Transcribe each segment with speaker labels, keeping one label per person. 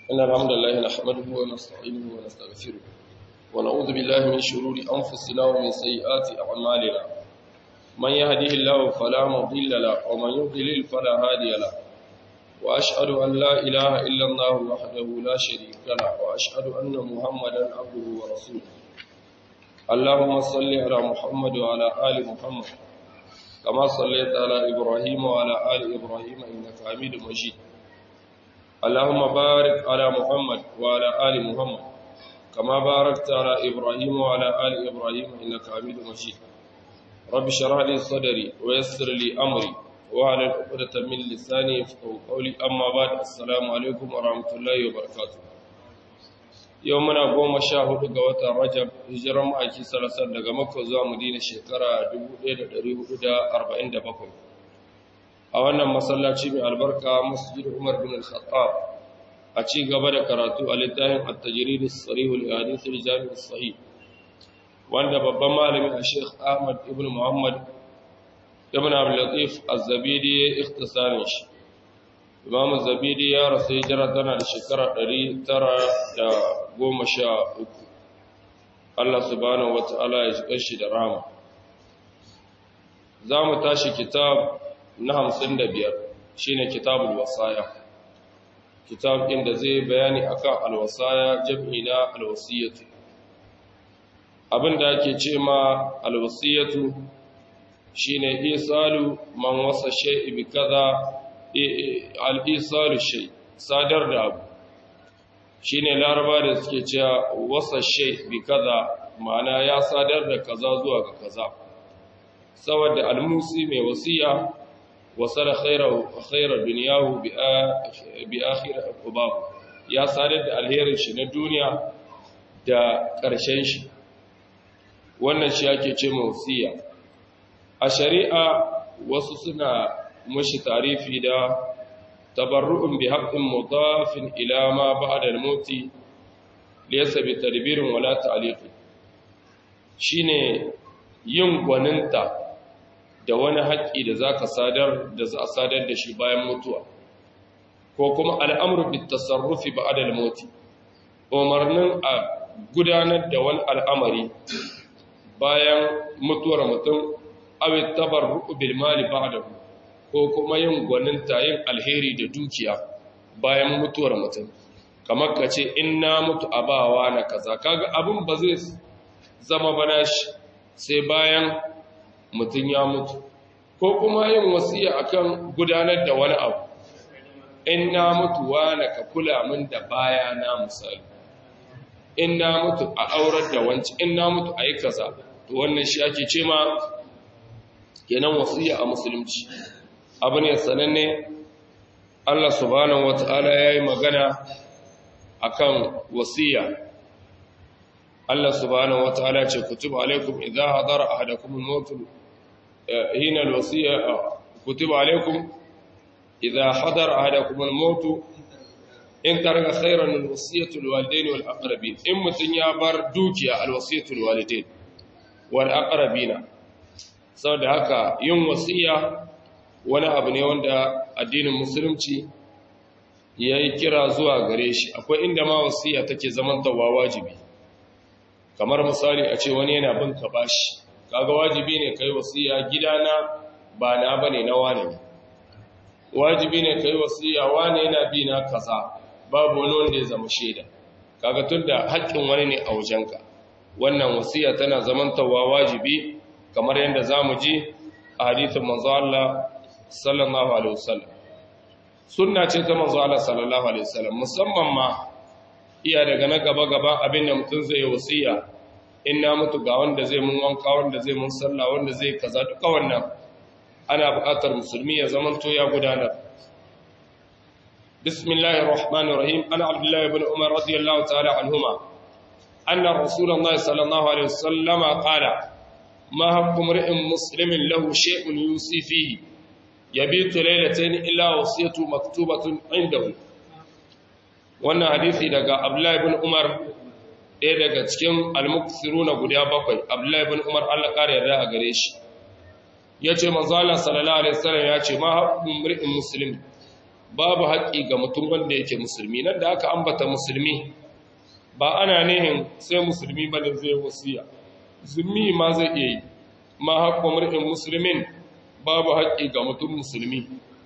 Speaker 1: إن الحمد لله نحمده ونستعينه ونستغفره ونعوذ بالله من شرور أنفسنا ومن سيئات أعمالنا من يهده الله فلا مضل له ومن يضلل فلا هادي له وأشهد أن لا إله إلا الله وحده لا شريك له وأشهد أن محمدا عبده ورسوله اللهم صل على محمد وعلى آل محمد كما صليت على إبراهيم وعلى آل إبراهيم إنك حميد مجيد اللهم بارك على محمد وعلى آل محمد كما باركت على إبراهيم وعلى آل إبراهيم إنك حميد مجيد رب اشرح لي صدري ويسر لي أمري وعلى عقدة من لساني يفقهوا قولي أما بعد السلام عليكم ورحمة الله وبركاته يومنا قوم شاهد قوة رجب هجرة مأكي سلسل لغا مكة زوا مدينة شكرا دبو دير دريه دا أربعين دبقوا a wannan masallaci mai albarka masjid Umar bin Al-Khattab a ci gaba da karatu a littafin At-Tajrid as-Sarih al-Hadith al-Jami' as-Sahih wanda babban malami a Sheikh Ahmad ibn Muhammad ibn Abdul Latif Az-Zabidi ya ikhtisarin shi Imam Az-Zabidi ya rasu hijira tana da shekara 913 Allah subhanahu wa ta'ala ya ji shi da rahama za mu tashi kitab na hamsin da biyar shi ne kitabul wasaya kitab inda zai bayani akan alwasaya jam'i na alwasiyatu abinda ake ce ma alwasiyatu shi ne isalu man wasa shai'i bi kaza al'isalu shai sadar da abu shi ne laraba da suke cewa wasa shai bi kaza ma'ana ya sadar da kaza zuwa ga kaza saboda almusi mai wasiya wasara khairar duniyahu bi akhira ubahu ya sadar da alherin shi na duniya da ƙarshen shi wannan shi ake ce mawasiya a shari'a wasu suna mushi tarifi da tabarru'un bi haqqin mudafin ila ma ba'da al-mauti laysa bi tadbirin wala ta'liq shine yin gwaninta da wani haƙƙi da za ka sadar da za a sadar da shi bayan mutuwa ko kuma al'amuru bi tasarrufi ba adal moti umarnin a gudanar da wani al'amari bayan mutuwar mutum abin tabar bil mali ba da ko kuma yin gwaninta yin alheri da dukiya bayan mutuwar mutum kamar ka ce in na mutu a bawa na kaza kaga abin ba zai zama bana shi sai bayan mutum ya mutu ko kuma yin wasiya akan gudanar da wani abu in na mutu na ka kula min da baya na misali in na mutu a aurar da wanci in na mutu a yi kaza to wannan shi ake ce ma kenan wasiya a musulunci abu ne sananne Allah subhanahu wata'ala ya yi magana akan wasiya Allah subhanahu wata'ala ce kutuba alaikum idza hadara ahadakum al-maut hina al-wasiya kutuba alaikum idza hadara ahadakum al-maut in taraka khayran al-wasiyatu lil-walidayn wal-aqrabin in mutun ya bar dukiya al-wasiyatu lil-walidayn wal-aqrabina saboda haka yin wasiya wani abu ne wanda addinin musulunci yayi kira zuwa gare shi akwai inda ma wasiya take zaman tawa wajibi kamar misali a ce wani yana bin ka bashi kaga wajibi ne kai wasiya gidana ba na bane na wane ne wajibi ne kai wasiya wane yana bi na kaza babu wani wanda ya zama shaida kaga tunda haƙƙin wani ne a wajenka wannan wasiya tana zamantawa wajibi kamar yadda zamu ji a hadisin manzo Allah sallallahu alaihi wasallam sunna ce ta manzo Allah sallallahu alaihi wasallam musamman ma iya daga na gaba-gaba abin da mutum zai wasiya in na mutu ga wanda zai mun wanka wanda zai mun sallah wanda zai kaza duka wannan ana buƙatar musulmi ya zaman to ya gudanar bismillahir rahmanir rahim ana abdullahi ibn umar radiyallahu ta'ala anhuma anna rasulullahi sallallahu alaihi wasallam qala ma haqqu mar'in muslimin lahu shay'un yusi fihi yabitu laylatayn illa wasiyatu maktubatun indahu wannan hadisi daga Abdullahi ibn Umar ɗaya daga cikin al-muksiruna guda bakwai Abdullahi ibn Umar Allah ƙara yarda a gare shi yace manzo Allah sallallahu alaihi wasallam yace ma haqqun mar'in muslim babu haƙƙi ga mutum wanda yake musulmi nan da aka ambata musulmi ba ana nihin sai musulmi ba da zai wasiya zummi ma zai iya yi ma haƙƙo mur'in musulmin babu haƙƙi ga mutum musulmi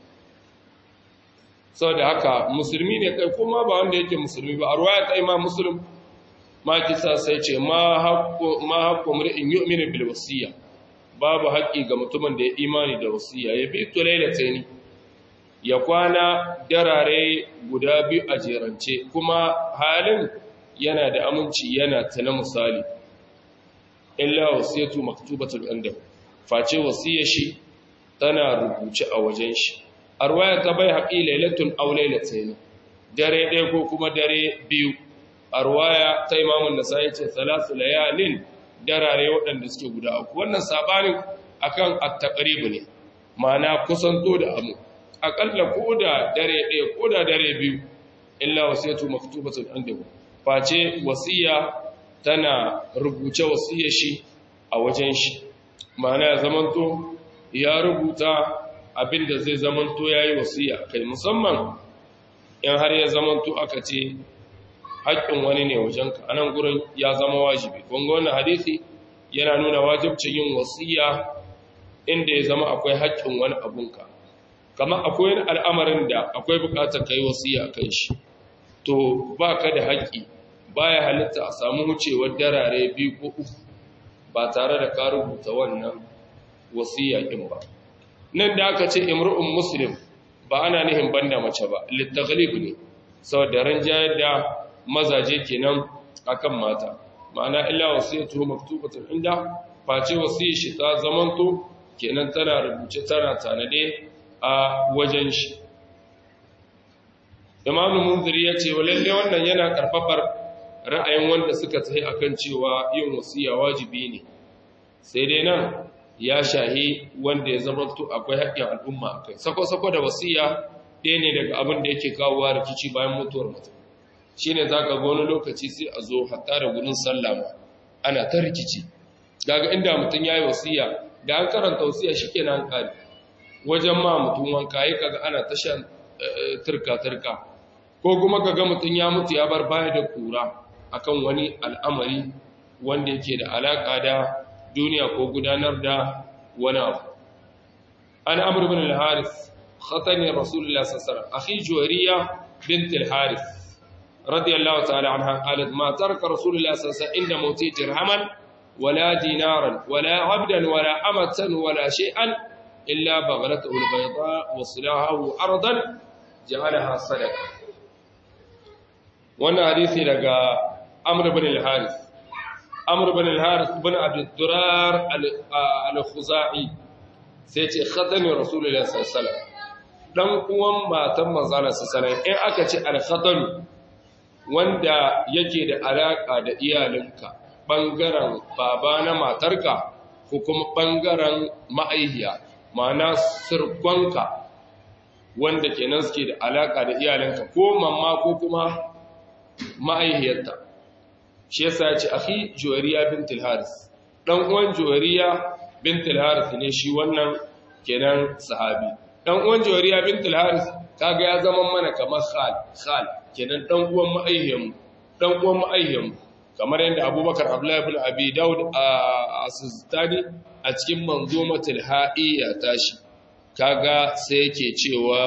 Speaker 1: sau da haka musulmi ne kai kuma ba wanda yake musulmi ba a ruwaya ta imam musulun ma kisa sai ce ma haƙƙo mur'in yi umini bil wasiya babu haƙƙi ga mutumin da ya imani da wasiya ya bi to lailata ne ya kwana darare guda biyu a jerance kuma halin yana da aminci yana ta na misali illa wasiyatu maktubatul inda face wasiyar shi tana rubuce a wajen shi arwaya ta bai haƙi lailatun aw lailatayn dare ɗaya ko kuma dare biyu arwaya ta imamun da sai ce salatu layalin darare waɗanda suke guda uku wannan sabanin akan at-taqrib ne ma'ana kusanto da amu akalla ko da dare ɗaya ko da dare biyu illa wasiyatu maktubatul inda face wasiya tana rubuce wasiyar shi a wajen shi ma'ana ya zamanto ya rubuta abinda zai zamanto ya yi wasiya kai musamman in har ya zamanto aka ce haƙƙin wani ne wajenka a nan gurin ya zama wajibi kunga wannan hadisi yana nuna wajibcin yin wasiya inda ya zama akwai haƙƙin wani abunka kamar akwai wani al'amarin da akwai buƙatar kai wasiya kan shi to ba ka da haƙƙi baya halitta a samu wucewar darare biyu ko uku ba tare da ka rubuta wannan wasiya ɗin ba nan da aka ce imru'un muslim ba ana nihin banda mace ba littaglib ne saboda ranjayar da mazaje kenan akan mata ma'ana illa wasiyatu maktubatun inda face wasiyar shi ta zamanto kenan tana rubuce tana tanade a wajen shi imamu munziri ya ce wa lalle wannan yana karfafar ra'ayin wanda suka tsaye akan cewa yin wasiya wajibi ne sai dai nan ya shahi wanda ya zama to akwai haƙƙin al'umma akai sako-sako da wasiya ɗaya ne daga abin da yake kawowa rikici bayan mutuwar mutum shine zaka ga wani lokaci sai a zo hatta da gurin sallama ana ta rikici daga inda mutum yayi wasiya da an karanta wasiya shikenan kare wajen ma mutum wanka yi kaga ana ta shan turka-turka ko kuma kaga mutum ya mutu ya bar baya da kura akan wani al'amari wanda yake da alaka da duniya ko gudanar da wani abu an amur bin al-haris khatani rasulullah sallallahu alaihi wasallam akhi juwariya bint al-haris radiyallahu ta'ala anha qalat ma taraka rasulullah sallallahu alaihi wasallam inda mawti dirhaman wala dinaran wala abdan wala amatan wala shay'an illa baghlatuhu al-bayda wa silahahu ardan ja'alaha sadaqa wannan hadisi daga amr bin al-haris amr bin al-haris bin abi durar al-khuzai sai ce khatani rasulullahi sallallahu alaihi wasallam dan uwan matan manzo Allah sallallahu alaihi in aka ce al-khatan wanda yake da alaka da iyalinka bangaren baba na matarka ko kuma bangaren ma'aihiya ma'ana sirkonka wanda kenan suke da alaka da iyalinka ko mamma ko kuma ma'aihiyarta shi yasa ya ce akhi juwariya bintul haris dan uwan juwariya bintul haris ne shi wannan kenan sahabi dan uwan juwariya bintul haris kaga ya zama mana kamar khal khal kenan dan uwan ma'aihiyan dan uwan ma'aihiyan kamar yadda abubakar abdullahi ibn abi daud a sistani a cikin manzumatul ha'iyya tashi kaga sai yake cewa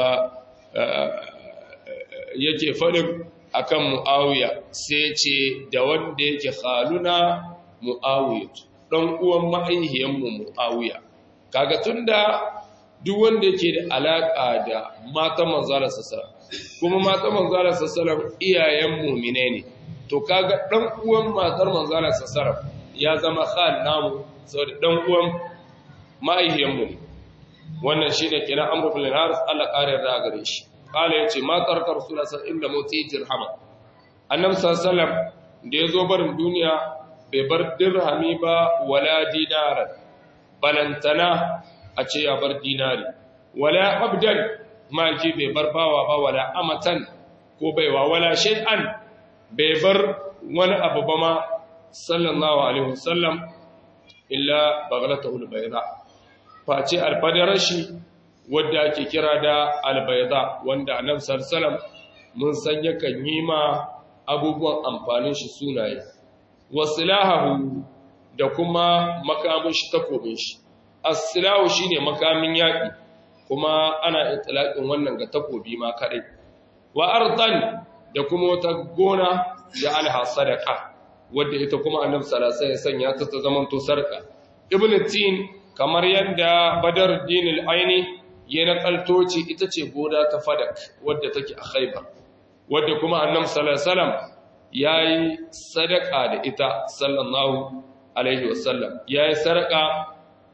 Speaker 1: yake faɗin akan mu'awiya sai ce da wanda yake khaluna mu'awiya dan uwan ma'aihiyanmu mu'awiya kaga tunda duk wanda yake da alaka da matan manzala sallallahu kuma matan manzala sallallahu iyayen mu'mine ne to kaga dan uwan matar manzala sallallahu ya zama khal namu saboda dan uwan ma'aihiyanmu ne wannan shine kenan amru bil haris Allah kare da gare shi kala yace ma tarka rasulullah sallallahu inda moti dirhama annabi sallallahu alaihi wasallam da yazo barin duniya bai bar dirhami ba wala dinaran balantana a ce ya bar dinari wala abdan ma ki bai bar bawa ba wala amatan ko baiwa wala shay'an bai bar wani abu ba ma sallallahu alaihi wasallam illa baghlatahu albayda face alfadarar shi wadda ake kira da albayda wanda annabi sallallahu mun san yakan yi ma abubuwan amfanin shi sunaye wasilahahu da kuma makamin shi takobin shi as-silahu shine makamin yaki kuma ana itlaqin wannan ga takobi ma kadai wa ardan da kuma wata gona da alha sadaqa wadda ita kuma annabi sallallahu alaihi wasallam ya sanya ta ta zamanto sarka ibn tin kamar yadda badruddin al-aini ya nakaltoci ita ce gona ta fadak wadda take a khaybar wadda kuma annabi sallallahu alaihi wasallam yayi sadaka da ita sallallahu alaihi wasallam yayi sadaka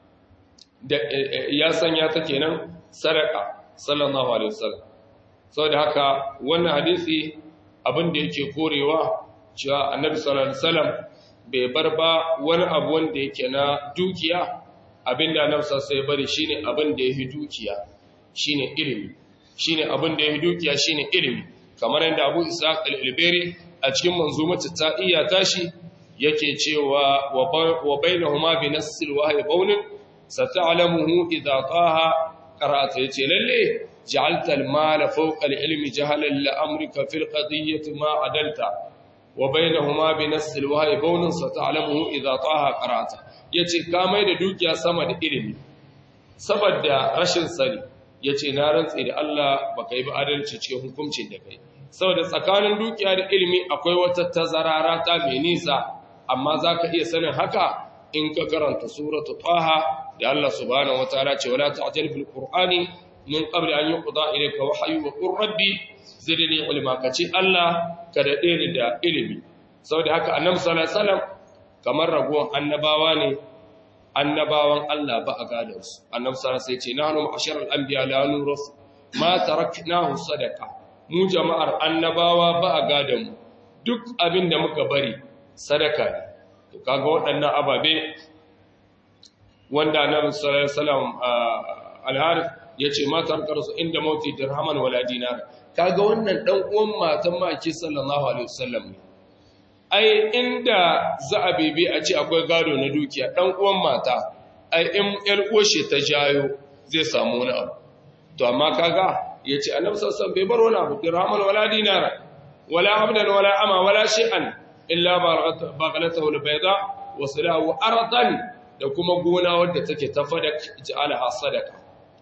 Speaker 1: da ya sanya ta kenan sadaka sallallahu alaihi wasallam saboda haka wannan hadisi abin da yake korewa cewa annabi sallallahu alaihi wasallam bai bar ba wani abu wanda yake na dukiya abinda annabi sallallahu alaihi bari shine abin da yake dukiya shine ilimi shine abin da yake dukiya shine ilimi kamar yadda Abu Ishaq al-Albari a cikin manzumatu ta iya tashi yake cewa wa bainahuma bi nassil wahyi baunin sata'lamuhu idha qaha qara'ata yace lalle ja'alta al-mala fawqa al-ilmi jahalan la amrika fil qadiyyati ma adalta wa bainahuma bi nassil wahyi baunin sata'lamuhu idha qaha qara'ata yace ka mai da dukiya sama da ilimi saboda rashin sani yace na rantsi da Allah baka yi ba adalci cikin hukuncin da kai saboda tsakanin dukiya da ilimi akwai wata tazarara ta mai nisa amma zaka iya sanin haka in ka karanta suratu taha da Allah subhanahu wataala ce wala ta'jal bil qur'ani min qabli an yuqda ilayka wahyu wa qur rabbi zidni ilma kace Allah ka dade ni da ilimi saboda haka annabi sallallahu alaihi wasallam kamar raguwan annabawa ne annabawan Allah ba a gadan su annabi sallallahu alaihi wasallam sai ce nahnu ma'asharal anbiya la nurus ma taraknahu sadaqa mu jama'ar annabawa ba a gadan mu duk abin da muka bari sadaka ne to kaga waɗannan ababe wanda annabi sallallahu alaihi wasallam al-harith yace matar karsu inda mauti dirhaman wala dinar kaga wannan dan uwan matan maki sallallahu alaihi wasallam ne ai inda za a bebe a ce akwai gado na dukiya dan uwan mata ai in yar uwashe ta jayo zai samu wani abu to amma kaga yace annabi sallallahu alaihi wasallam bai bar wani abu dirhaman wala dinar wala abdan wala ama wala shay'an illa baghlatahu albayda wa salahu ardan da kuma gona wadda take ta fadak ja'alaha sadaka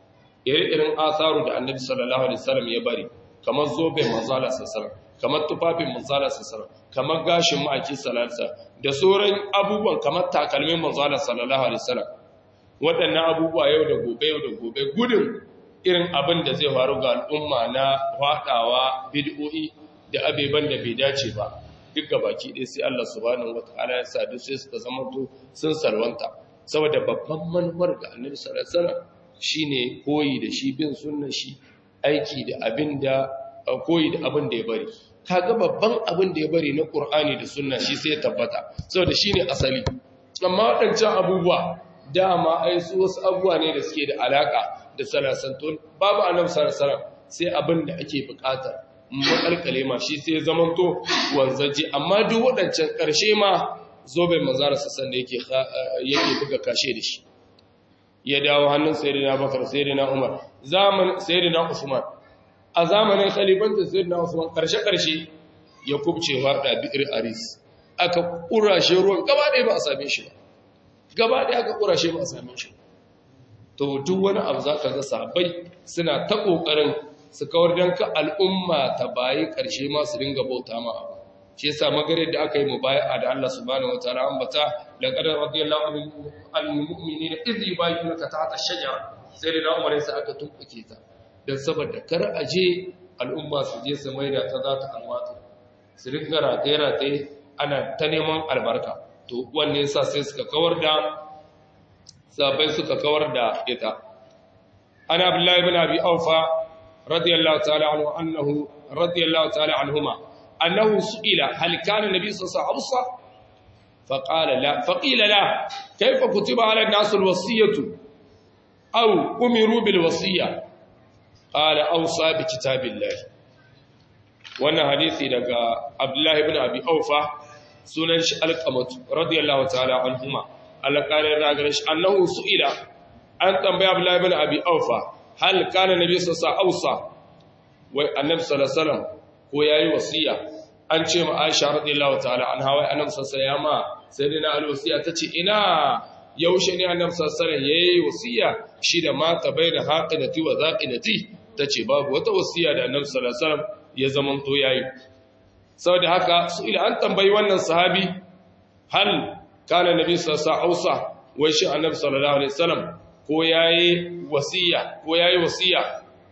Speaker 1: irin asaru da annabi sallallahu alaihi wasallam ya bari kamar zobe manzala sallallahu kamar tufafin manzala sallallahu kamar gashin ma'aki sallallahu da sauran abubuwan kamar takalmin manzala sallallahu alaihi wasallam waɗannan abubuwa yau da gobe yau da gobe gudun irin abin da zai faru ga al'umma na faɗawa bid'o'i da abeban da bai dace ba duk baki ɗaya sai Allah subhanahu wataala ya sa duk sai suka zama to sun salwanta saboda babban manufar ga Annabi sallallahu alaihi wasallam shine koyi da shi bin sunnar shi aiki da abin da koyi da abin da ya bari kaga babban abin da ya bari na Qur'ani da sunna shi sai ya tabbata saboda shine asali amma waɗancan abubuwa dama ai su wasu abubuwa ne da suke da alaka da salasantun babu Annabi sallallahu alaihi wasallam sai abin da ake bukata makalkale ma shi sai zamanto wanzaje amma duk waɗancan ƙarshe ma zoben mazara sassan da yake buga kashe da shi ya dawo hannun sayyidina bakar sayyidina umar zaman sayyidina usman a zamanin khalifantin sayyidina usman ƙarshe-ƙarshe ya kubce harda bi'ir aris aka ƙurashe ruwan gaba ɗaya ba a same shi ba gaba ɗaya aka ƙurashe ba a same shi to duk wani abu za ka ga sabai suna ta ƙoƙarin su kawar don ka al'umma ta bayi ƙarshe masu dinga bauta ma abu shi yasa magare da aka yi mu baya da Allah subhanahu wataala ambata laqad radiyallahu anil mu'minina idh yubayyinuka tahta ash-shajara sai da Umar sai aka tumbuke ta dan saboda kar a je al'umma su je su maida ta za ta alwata su ringa rataye rataye ana ta neman albarka to wanne yasa sai suka kawar da sabai suka kawar da ita ana abdullahi ibn abi aufa radiyallahu ta'ala anhu annahu radiyallahu ta'ala anhuma annahu su'ila hal kana nabi sallallahu alaihi wasallam faqala la faqila la kayfa kutiba ala an-nas al-wasiyatu aw umiru bil wasiyya qala awsa bi kitabillahi wannan hadisi daga abdullahi ibn abi aufa sunan shi alqamatu radiyallahu ta'ala anhuma alqarin ragar shi annahu su'ila an tambaya abdullahi ibn abi aufa hal kana nabi sallallahu ausa wai annabi sallallahu alaihi wasallam ko yayi wasiya an ce ma Aisha radiyallahu ta'ala anha wai annabi sallallahu alaihi wasallam ma sayyidina Ali wasiya tace ina yaushe ne annabi sallallahu alaihi wasallam yayi wasiya shi da mata baina haqidati wa zaqidati tace babu wata wasiya da annabi sallallahu alaihi wasallam ya zaman to yayi saboda haka su ila an tambayi wannan sahabi hal kana nabi sallallahu alaihi wasallam wai shi annabi sallallahu alaihi wasallam ko yayi wasiya ko yayi wasiya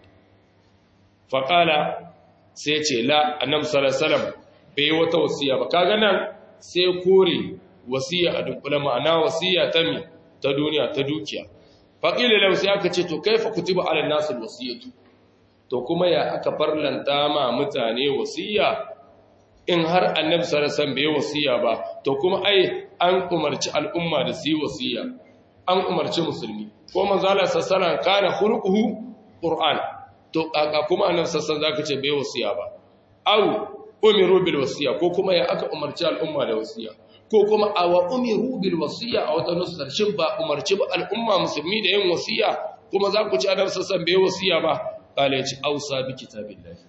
Speaker 1: faqala sai ce la annabi sallallahu alaihi wasallam bai wata wasiya ba kaga nan sai kore wasiya a dunkule ma'ana wasiya ta mi ta duniya ta dukiya faqila lahu sai aka ce to kaifa kutiba ala nas wasiyatu to kuma ya aka farlanta ma mutane wasiya in har annabi sallallahu alaihi wasallam bai wasiya ba to kuma ai an umarci al'umma da su yi wasiya an umarci musulmi ko manzo Allah sallallahu alaihi wasallam kana khuluquhu qur'an to kaka kuma annabi sallallahu alaihi wasallam zaka ce bai wasiya ba au umiru bil wasiya ko kuma ya aka umarci al'umma da wasiya ko kuma awa umiru bil wasiya a wata nusar shin ba umarci ba al'umma musulmi da yin wasiya kuma za ku ci annabi sallallahu alaihi wasallam bai wasiya ba kale ya ci ausa bi kitabillahi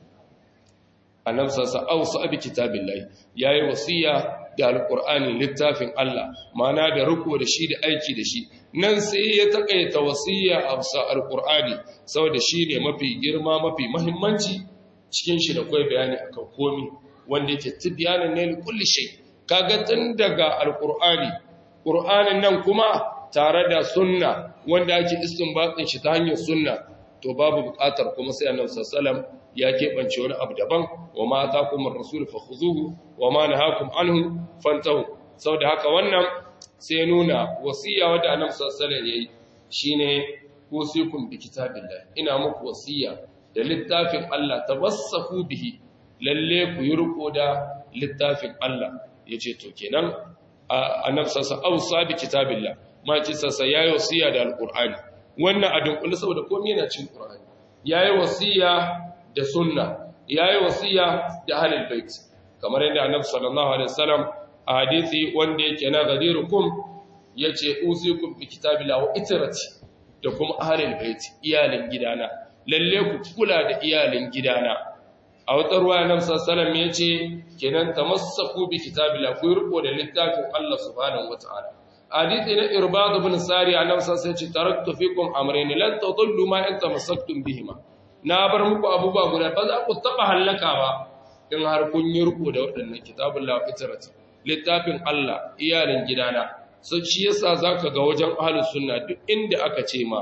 Speaker 1: annabi sallallahu ausa bi kitabillahi yayi wasiya da alqur'ani littafin Allah mana da riko da shi da aiki da shi nan sai ya takaita wasiya a bisa alqur'ani saboda shi ne mafi girma mafi muhimmanci cikin shi da kai bayani akan komi wanda yake tibyanan ne kulli shay kaga tun daga alqur'ani qur'anin nan kuma tare da sunna wanda ake istinbatin shi ta hanyar sunna to babu buƙatar kuma sai annabi sallallahu alaihi wasallam ya keɓance wani abu daban wa ma ta kuma rasul fa khuzuhu wa ma nahakum anhu fantahu saboda haka wannan sai nuna wasiya wadda annabi sallallahu alaihi wasallam yayi shine usikum bi kitabillah ina muku wasiya da littafin Allah tabassahu bihi lalle ku yi riko da littafin Allah yace to kenan annabi sallallahu alaihi wasallam bi kitabillah ma ce sassa yayi wasiya da alqur'ani wannan a dunkule saboda komai yana cin qur'ani yayi wasiya da sunna yayi wasiya da ahlul bait kamar yadda annabi sallallahu alaihi wasallam a hadisi wanda yake na gadirukum yace usikum bi kitabillahi wa itrati da kuma ahlul bait iyalin gidana lalle ku kula da iyalin gidana a wata ruwa annabi sallallahu alaihi wasallam yace kenan tamassaku bi kitabillahi ku riko da littafin Allah subhanahu wataala hadithi na irbad ibn sari annabi sallallahu alaihi wasallam taraktu fikum amrayn lan tadullu ma in tamassaktum bihima na bar muku abubuwa guda ba za ku taba halaka ba in har kun yi riko da waɗannan kitabul la fitrati littafin Allah iyalin gidana so shi yasa zaka ga wajen ahlus sunna duk inda aka ce ma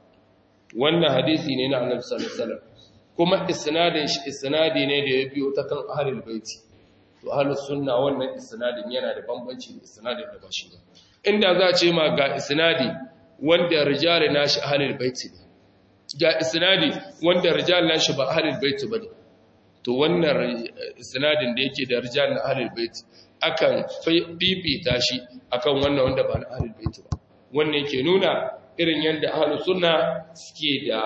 Speaker 1: wannan hadisi ne na annabi sallallahu alaihi wasallam kuma isnadin shi isnadi ne da ya biyo ta kan ahlul baiti to ahlus sunna wannan isnadin yana da bambanci da isnadin da ba shi ba inda za a ce ma ga isnadi wanda rijali nashi ahlul baiti ne ga isnadi wanda rijali nashi ba ahlul baiti bane to wannan isnadin da yake da rijal na ahlul baiti akan fifita shi akan wannan wanda ba na ahlul baiti ba wannan yake nuna irin yadda ahlus sunna suke da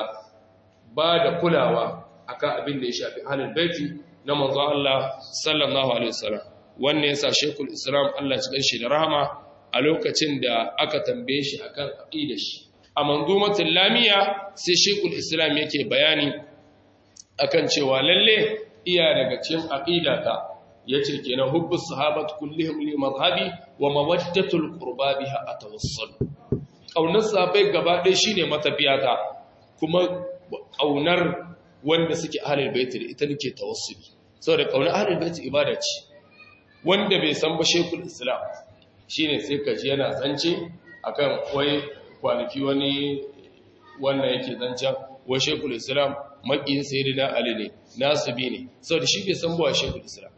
Speaker 1: ba da kulawa akan abin da ya shafi ahlul baiti na manzo Allah sallallahu alaihi wasallam wannan yasa shekul islam Allah ya ganshi da rahama a lokacin da aka tambaye shi akan aqidar shi a manzumatul lamiya sai shekul islam yake bayani akan cewa lalle iya daga cikin aqidata yace kenan hubbus sahabat kullihim li madhhabi wa mawaddatul qurba biha atawassul kaunar sahabbai gaba ɗaya shine matafiyata kuma kaunar wanda suke ahlul bait da ita nake tawassuli saboda kaunar ahlul bait ibada ce wanda bai san ba shekul islam shine sai kaji yana zance akan wai kwanaki wani wannan yake zancen wai shekul islam makiyin sayyidina ali ne nasibi ne saboda shi bai san ba shekul islam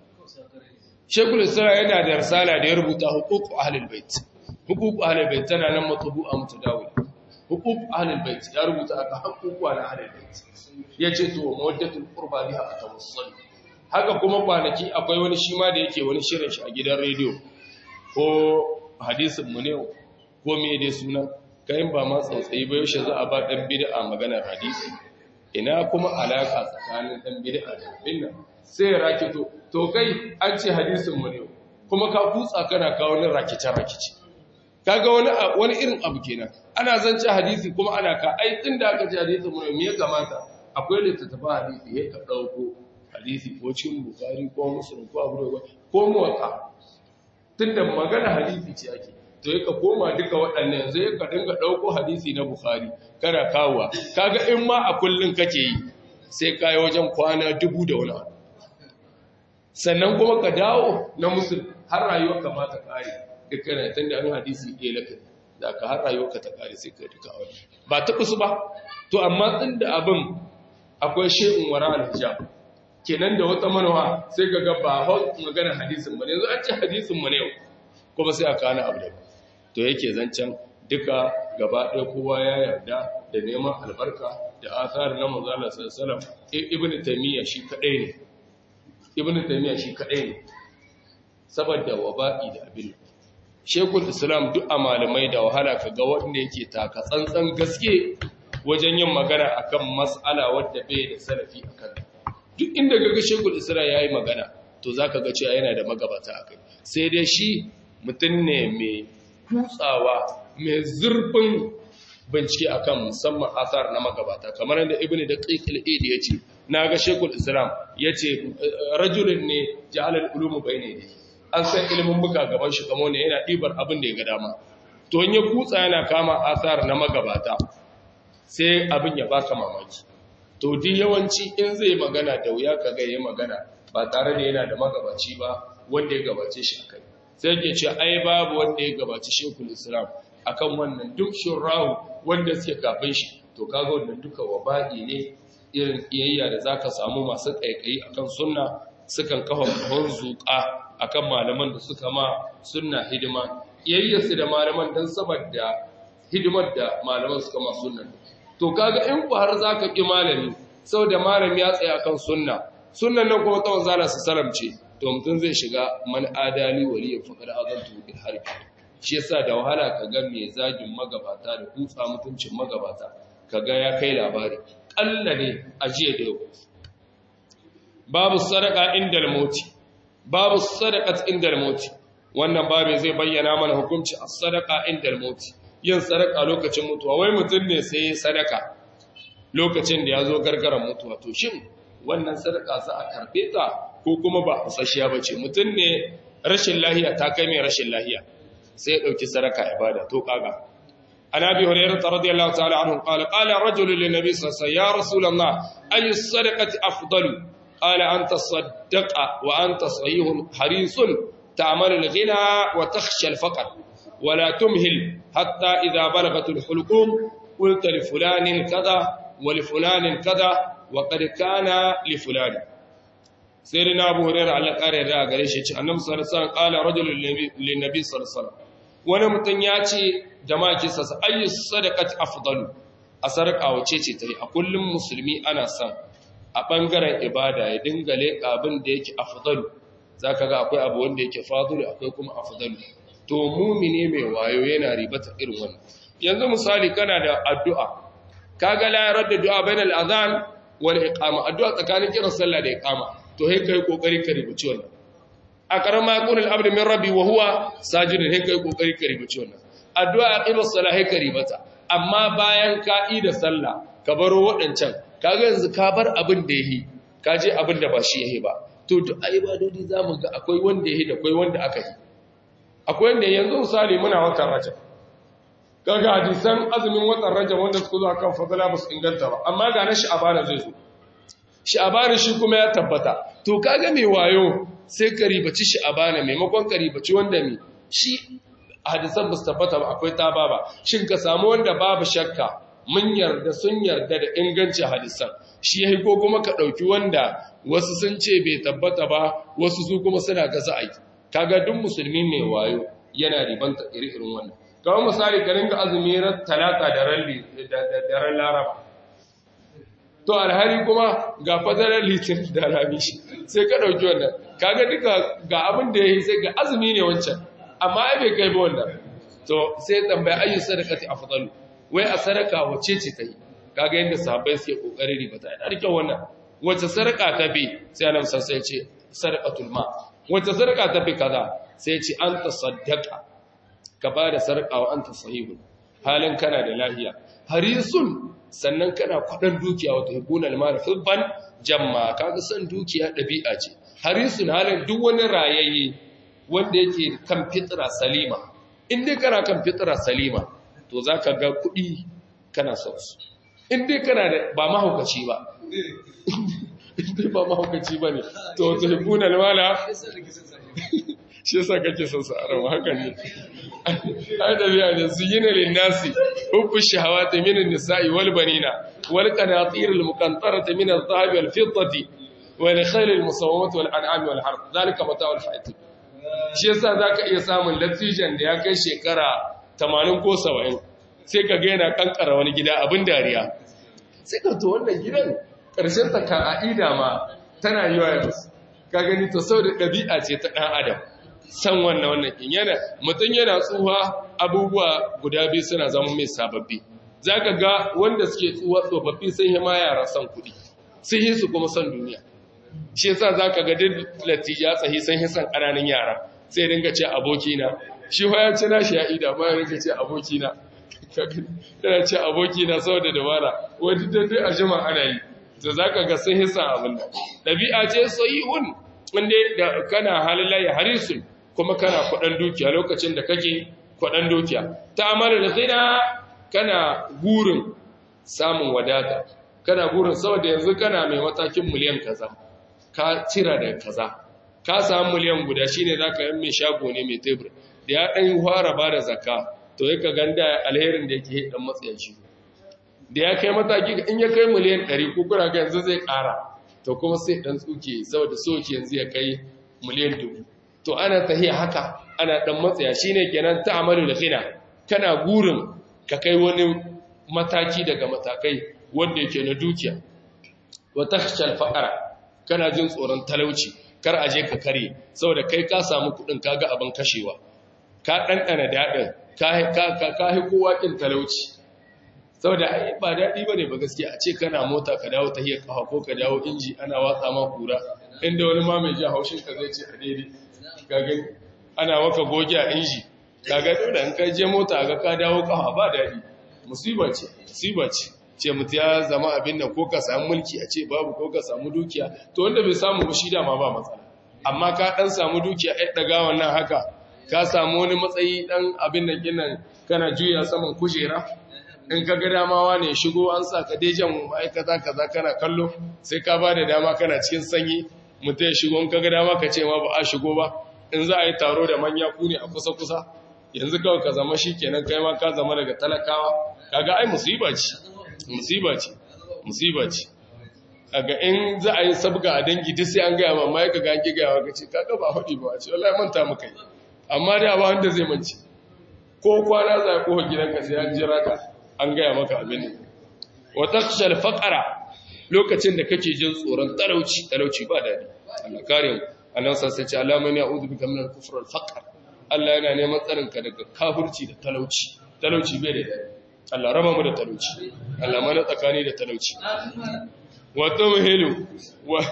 Speaker 1: shekul islam yana da risala da ya rubuta huquq ahlul bait huquq ahlul bait tana nan matbu'a mutadawil huquq ahlul bait ya rubuta aka haƙuƙuwa na ahlul bait yace to mawaddatul qurba biha atawassul haka kuma kwanaki akwai wani shi ma da yake wani shirin shi a gidan rediyo ko hadisin mu ne ko me dai sunan kayan ba ma tsautsayi ba yaushe za a ba dan bid'a maganar hadisi ina kuma alaka tsakanin dan bid'a da binna sai rakito to kai an ce hadisin mu ne kuma ka kutsa kana kawo ni rakice rakice kaga wani wani irin abu kenan ana zance hadisi kuma ana ka ai tunda aka ji hadisi mu me ya kamata akwai littattafa hadisi ya ka dauko hadisi ko cikin bukari ko muslim ko abu da ko muwatta tunda magana hadisi ce ake to yaka koma duka waɗannan yanzu yaka dinga dauko hadisi na bukhari kana kawowa kaga in ma a kullun kake yi sai kai wajen kwana dubu da wani abu sannan kuma ka dawo na muslim har rayuwar ka ma ta kare dukkan tunda an hadisi ɗaya laka da ka har rayuwar ka ta kare sai ka duka wani ba ta kusu ba to amma tunda abin akwai shay'un wara al-hijab kenan da wata manawa sai ga ga ba hau magana hadisin ba ne yanzu an ce hadisin mu ne yau kuma sai a kana abu da to yake zancen duka gaba ɗaya kowa ya yarda da neman albarka da asar na manzo Allah sallallahu alaihi wasallam ibnu taymiya shi kadai ne ibnu taymiya shi kadai ne saboda waba'i da abin shekul islam duk a malamai da wahala kaga wanda yake taka tsantsan gaske wajen yin magana akan mas'ala wadda bai da salafi akan duk inda gaga shekul isra ya yi magana to za ka ga cewa yana da magabata a kai sai dai shi mutum ne mai kutsawa mai zurfin bincike akan musamman asar na magabata kamar yadda ibn da ƙiƙil idi ya ce na ga shekul islam ya ce rajulun ne jahalar ulumu bai ne an san ilimin buka gaban shi kamo ne yana ɗibar abin da ya ga dama to in ya kutsa yana kama asar na magabata sai abin ya baka mamaki to di yawanci in zai magana da wuya ka ga yayi magana ba tare da yana da magabaci ba wanda ya gabace shi akai sai ke ce ai babu wanda ya gabaci shekul islam akan wannan duk shurrahu wanda suke kafin shi to kaga wannan duka waba'i ne irin iyayya da zaka samu masu kaikayi akan sunna sukan kafa kahon zuƙa akan malaman da suka ma sunna hidima iyayyarsu da malaman dan saboda hidimar da malaman suka ma sunna to kaga in ku har zaka ki malami saboda malami ya tsaya kan sunna sunnan nan kuma tsawon zala su salamce to mutum zai shiga man adali waliya faqad azantu bil harb shi yasa da wahala kaga mai zagin magabata da kutsa mutuncin magabata kaga ya kai labari kalla ne a jiya da yau babu sadaka indal mauti babu sadaqat indal mauti wannan babu zai bayyana mana hukunci as-sadaqa indal mauti yin sadaka lokacin mutuwa wai mutum ne sai sadaka lokacin da ya zo gargaran mutuwa to shin wannan sadaka za a karbe ta ko kuma ba fasashiya ba ce mutum ne rashin lahiya ta kai mai rashin lahiya sai ya ɗauki sadaka ya bada to kaga an abi hurairah radiyallahu ta'ala anhu qala qala rajulun lin nabi sallallahu alaihi wasallam ya rasulullah ayu sadaqati afdalu qala anta saddaqa wa anta sahihun harisun ta'malu al-ghina wa takhsha al-faqr ولا تمهل حتى إذا بلغت الحلقوم قلت لفلان كذا ولفلان كذا وقد كان لفلان سيدنا أبو هريرة على قارئ رأى قريش النبي صلى الله عليه وسلم قال رجل للنبي صلى الله عليه وسلم wani mutum ya ce jama'a kisa sa ayyu sadaqati afdalu a sadaka wace ce tayi a kullum musulmi ana son a bangaren ibada ya dinga leƙa abin da yake afdalu zaka ga akwai abu wanda yake fadulu akwai kuma afdalu to mumine mai wayo yana ribata irin wannan yanzu misali kana da addu'a kaga la yarda du'a bainal adhan wal iqama addu'a tsakanin kiran sallah da iqama to sai kai kokari ka ribuci wannan a karama yaqulul abdu min rabbi wa huwa sajidun sai kai kokari ka ribuci wannan addu'a aqimus salah sai ka ribata amma bayan ka yi da sallah ka baro wadancan kaga yanzu ka bar abin da yayi ka je abin da ba shi yayi ba to duk ibadodi zamu ga akwai wanda yayi da akwai wanda aka yi akwai wanda yanzu misali muna watan rajab kaga hadisan azumin watan rajab wanda suka zo akan fadala ba su inganta ba amma ga na sha'abana zai zo sha'abana shi kuma ya tabbata to kaga mai wayo sai ka ribaci sha'abana maimakon ka ribaci wanda mai shi hadisan ba su tabbata ba akwai taba ba shin ka samu wanda babu shakka mun yarda sun yarda da ingancin hadisan shi yayi ko kuma ka dauki wanda wasu sun ce bai tabbata ba wasu su kuma suna gaza aiki kaga duk musulmi mai wayo yana ribanta iri-irin wannan kawai misali ka ringa azumi ran talata da ran laraba to alhari kuma ga fadarar litin da ramishi sai ka ɗauki wannan kaga duka ga abin da ya yi sai ga azumi ne wancan amma ai bai kai ba wannan to sai tambaya ayyu sadaqati afdalu wai a sadaka wace ce ta yi kaga yadda sahabbai suke kokarin ribata ina da kyau wannan wace sadaka ta bi sai annabi sai ya ce sadaqatul ma wace sadaka ta fi kaza sai ce an ta saddaka ka ba da sarƙawa an ta sahihun halin kana da lahiya harisun sannan kana kwaɗan dukiya wata hikunan mara hibban jamma kaga son dukiya ɗabi'a ce harisun halin duk wani rayayye wanda yake kan fitra salima in dai kana kan fitra salima to za ka ga kuɗi kana son su in dai kana da ba mahaukaci ba in dai ba mahaukaci ba ne to wata hikunan mara shi yasa kake son sa arawa haka ne ai da biya ne su yina lin nasi hubbu shahawati min an-nisa'i wal banina wal qanatir al muqantarati min adh-dhahabi wal fiddati wal khayl al musawwamati wal an'ami wal harth zalika mata'u al hayat shi yasa zaka iya samun latijan da ya kai shekara 80 ko 70 sai ka ga yana kankara wani gida abin dariya sai ka to wannan gidan karshen ta ka aida ma tana yiwa ya ka gani to saboda dabi'a ce ta dan adam san wannan wannan in yana mutum yana tsuha abubuwa guda biyu suna zama mai sababbi za ka ga wanda suke tsuwa tsofaffi sun yi ma yara son kuɗi sun yi su kuma son duniya shi yasa za ka ga duk latija tsahi sun yi son ƙananan yara sai dinga ce abokina shi ya ci nashi ya ida ma ya ringa ce abokina yana ce abokina saboda dabara wani dai a jima ana yi to za ka ga sun yi son abin da ɗabi'a ce soyihun wanda da kana halallaye harisun kuma kana kwaɗan dukiya lokacin da kake kwaɗan dukiya ta amara da zina kana gurin samun wadata kana gurin saboda yanzu kana mai matakin miliyan kaza ka cira da kaza ka samu miliyan guda shine zaka yi mai shago ne mai tebur da ya ɗan fara ba da zakka to ya ka ganda alherin da yake ɗan matsayin shi da ya kai mataki in ya kai miliyan ɗari ko kuna ga yanzu zai ƙara to kuma sai ɗan tsuke saboda soke yanzu ya kai miliyan dubu to ana tahiya haka ana dan matsaya shine kenan ta'amalu da khina kana gurin ka kai wani mataki daga matakai wanda yake na dukiya wa takhshal faqara kana jin tsoron talauci kar a je ka kare saboda kai ka samu kudin kaga abin kashewa ka dandana dadin ka ka ka hi kowa kin talauci saboda ai ba dadi bane ba gaskiya a ce kana mota ka dawo tahiyar kafa ko ka dawo inji ana watsa ma kura inda wani ma mai ji haushin ka zai ce a daidai kaga ana waka goge a inji kaga dole in kai je mota ga ka dawo kafa ba dadi musiba ce musiba ce ce mutu ya zama abin nan ko ka samu mulki a ce babu ko ka samu dukiya to wanda bai samu ba shi dama ba matsala amma ka dan samu dukiya ai daga wannan haka ka samu wani matsayi dan abin nan kinan kana juya saman kujera in ka ga dama ne shigo an sa ka dejan ma'aikata kaza kana kallo sai ka ba da dama kana cikin sanyi mutum ya shigo in ka ga dama ka ce ma ba a shigo ba in za a yi taro da manya ku ne a kusa-kusa yanzu kawai ka zama shi kenan kai ma ka zama daga talakawa kaga ai musiba ce musiba ce musiba ce kaga in za a yi sabga a dangi duk sai an gaya ma mai ka gangi gaya ka ce kaga ba haɗi ba ce wallahi manta muka yi amma da ba wanda zai mance ko kwana za ko gidanka sai an jira ka an gaya maka abin ne wa takshal faqara lokacin da kake jin tsoron talauci talauci ba dadi Allah kare mu Allah sai ce Allah man ya'udhu bika min al-kufr wal-faqr Allah yana neman tsarin ka daga kafirci da talauci talauci bai da dadi Allah raba mu da talauci Allah mana tsakani da talauci wa tawhilu wa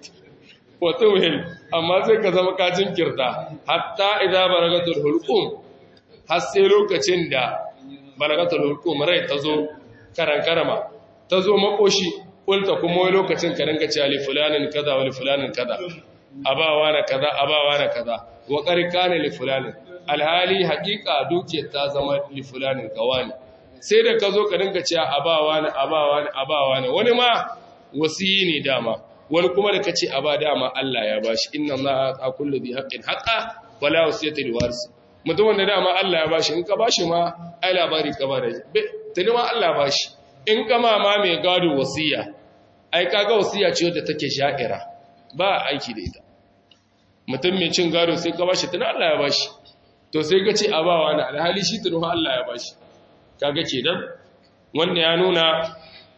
Speaker 1: wa tawhil amma sai ka zama kacin kirta hatta idza baragatul hulqum har sai lokacin da baragatul hulqum rai tazo karan karama tazo makoshi kulta kuma wani lokacin ka dinga cewa li fulanin kaza wa li fulanin kaza abawa na kaza abawa na kaza wa qarqana li fulanin alhali haqiqa dukiyar ta zama li fulanin kawani sai da ka zo ka dinga cewa abawa na abawa na abawa na wani ma wasiyi ne dama wani kuma da kace aba dama Allah ya bashi inna Allah ta kullu bi haqqin haqa wala wasiyata li warisi mutum wanda dama Allah ya bashi in ka bashi ma ai labari ka ba da tani ma Allah bashi in ka ma ma mai gado wasiya ai kaga wasiya ce wadda take sha'ira ba aiki da ita mutum mai cin gado sai ka bashi tani Allah ya bashi to sai ka ce abawa na alhali shi tani Allah ya bashi kaga kenan wanda ya nuna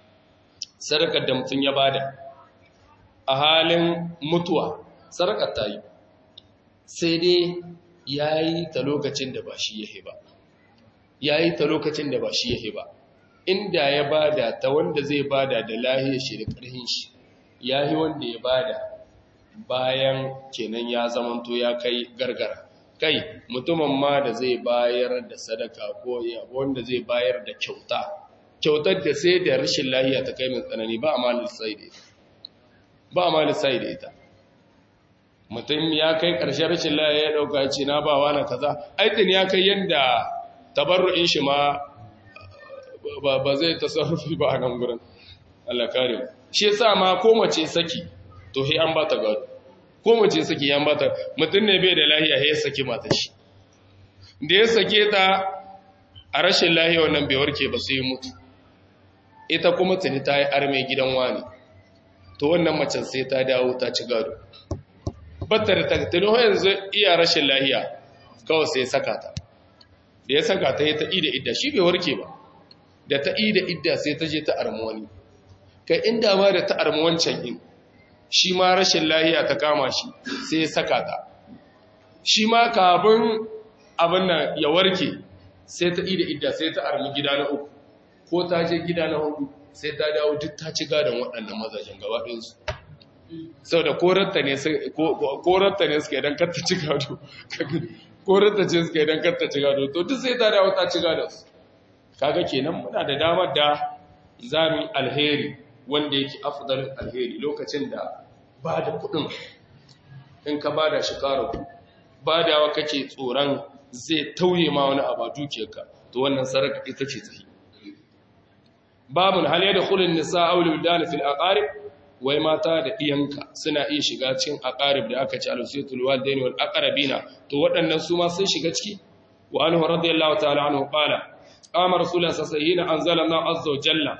Speaker 1: sadakar da mutum ya bada a halin mutuwa sadakar ta yi sai dai ya yi ta lokacin da ba shi yahe ba ya yi ta lokacin da ba shi yahe ba inda ya bada ta wanda zai bada da lahiyar shi da ƙarhin shi ya yi wanda ya bada bayan kenan ya zamanto ya kai gargara kai mutumin ma da zai bayar da sadaka ko wanda zai bayar da kyauta kyautar da sai da rashin lahiya ta kai mai tsanani ba a malin sai da ita ba a malin sai da ita mutum ya kai ƙarshen rashin lahiya ya ɗauka ce na ba wani kaza aitin ya kai yadda tabarru'in shi ma ba zai tasarrufi ba a nan gurin Allah kare shi yasa ma ko mace saki to he an ba ta gado ko mace saki yan ba ta mutum ne bai da lahiya he ya saki mata shi da ya sake ta a rashin lahiya wannan bai warke ba sai mutu ita kuma tuni ta yi arme gidan wani to wannan macen sai ta dawo ta ci gado batta da tattali yanzu iya rashin lahiya kawai sai saka ta da ya saka ta yi ta ida idda shi bai warke ba da ta ida idda sai ta je ta armi wani kai inda ma da ta armi wancan in shi ma rashin lahiya ta kama shi sai ya saka ta shi ma kafin abin nan ya warke sai ta ida idda sai ta armi gida na uku ko ta je gida na hudu sai ta dawo duk ta ci gadon waɗannan mazajen gaba ɗinsu sau da korarta ne suke idan karta ci gado korarta ce suke idan karta ci gado to duk sai ta dawo ta ci gadon su kaga kenan muna da damar da zami alheri wanda yake afdalin alheri lokacin da ba da kuɗin in ka ba da shi ƙara ba da wa kake tsoron zai tauye ma wani abu dukiyarka to wannan saraka ita ce tsayi babun hal ya da kulin nisa aulul dana fil aqarib wai mata da iyanka suna iya shiga cikin aqarib da aka ci al-usiyatul walidain wal aqrabina to waɗannan su ma sun shiga ciki wa anhu radiyallahu ta'ala anhu qala qama rasulullah sallallahu alaihi anzala Allah azza wa jalla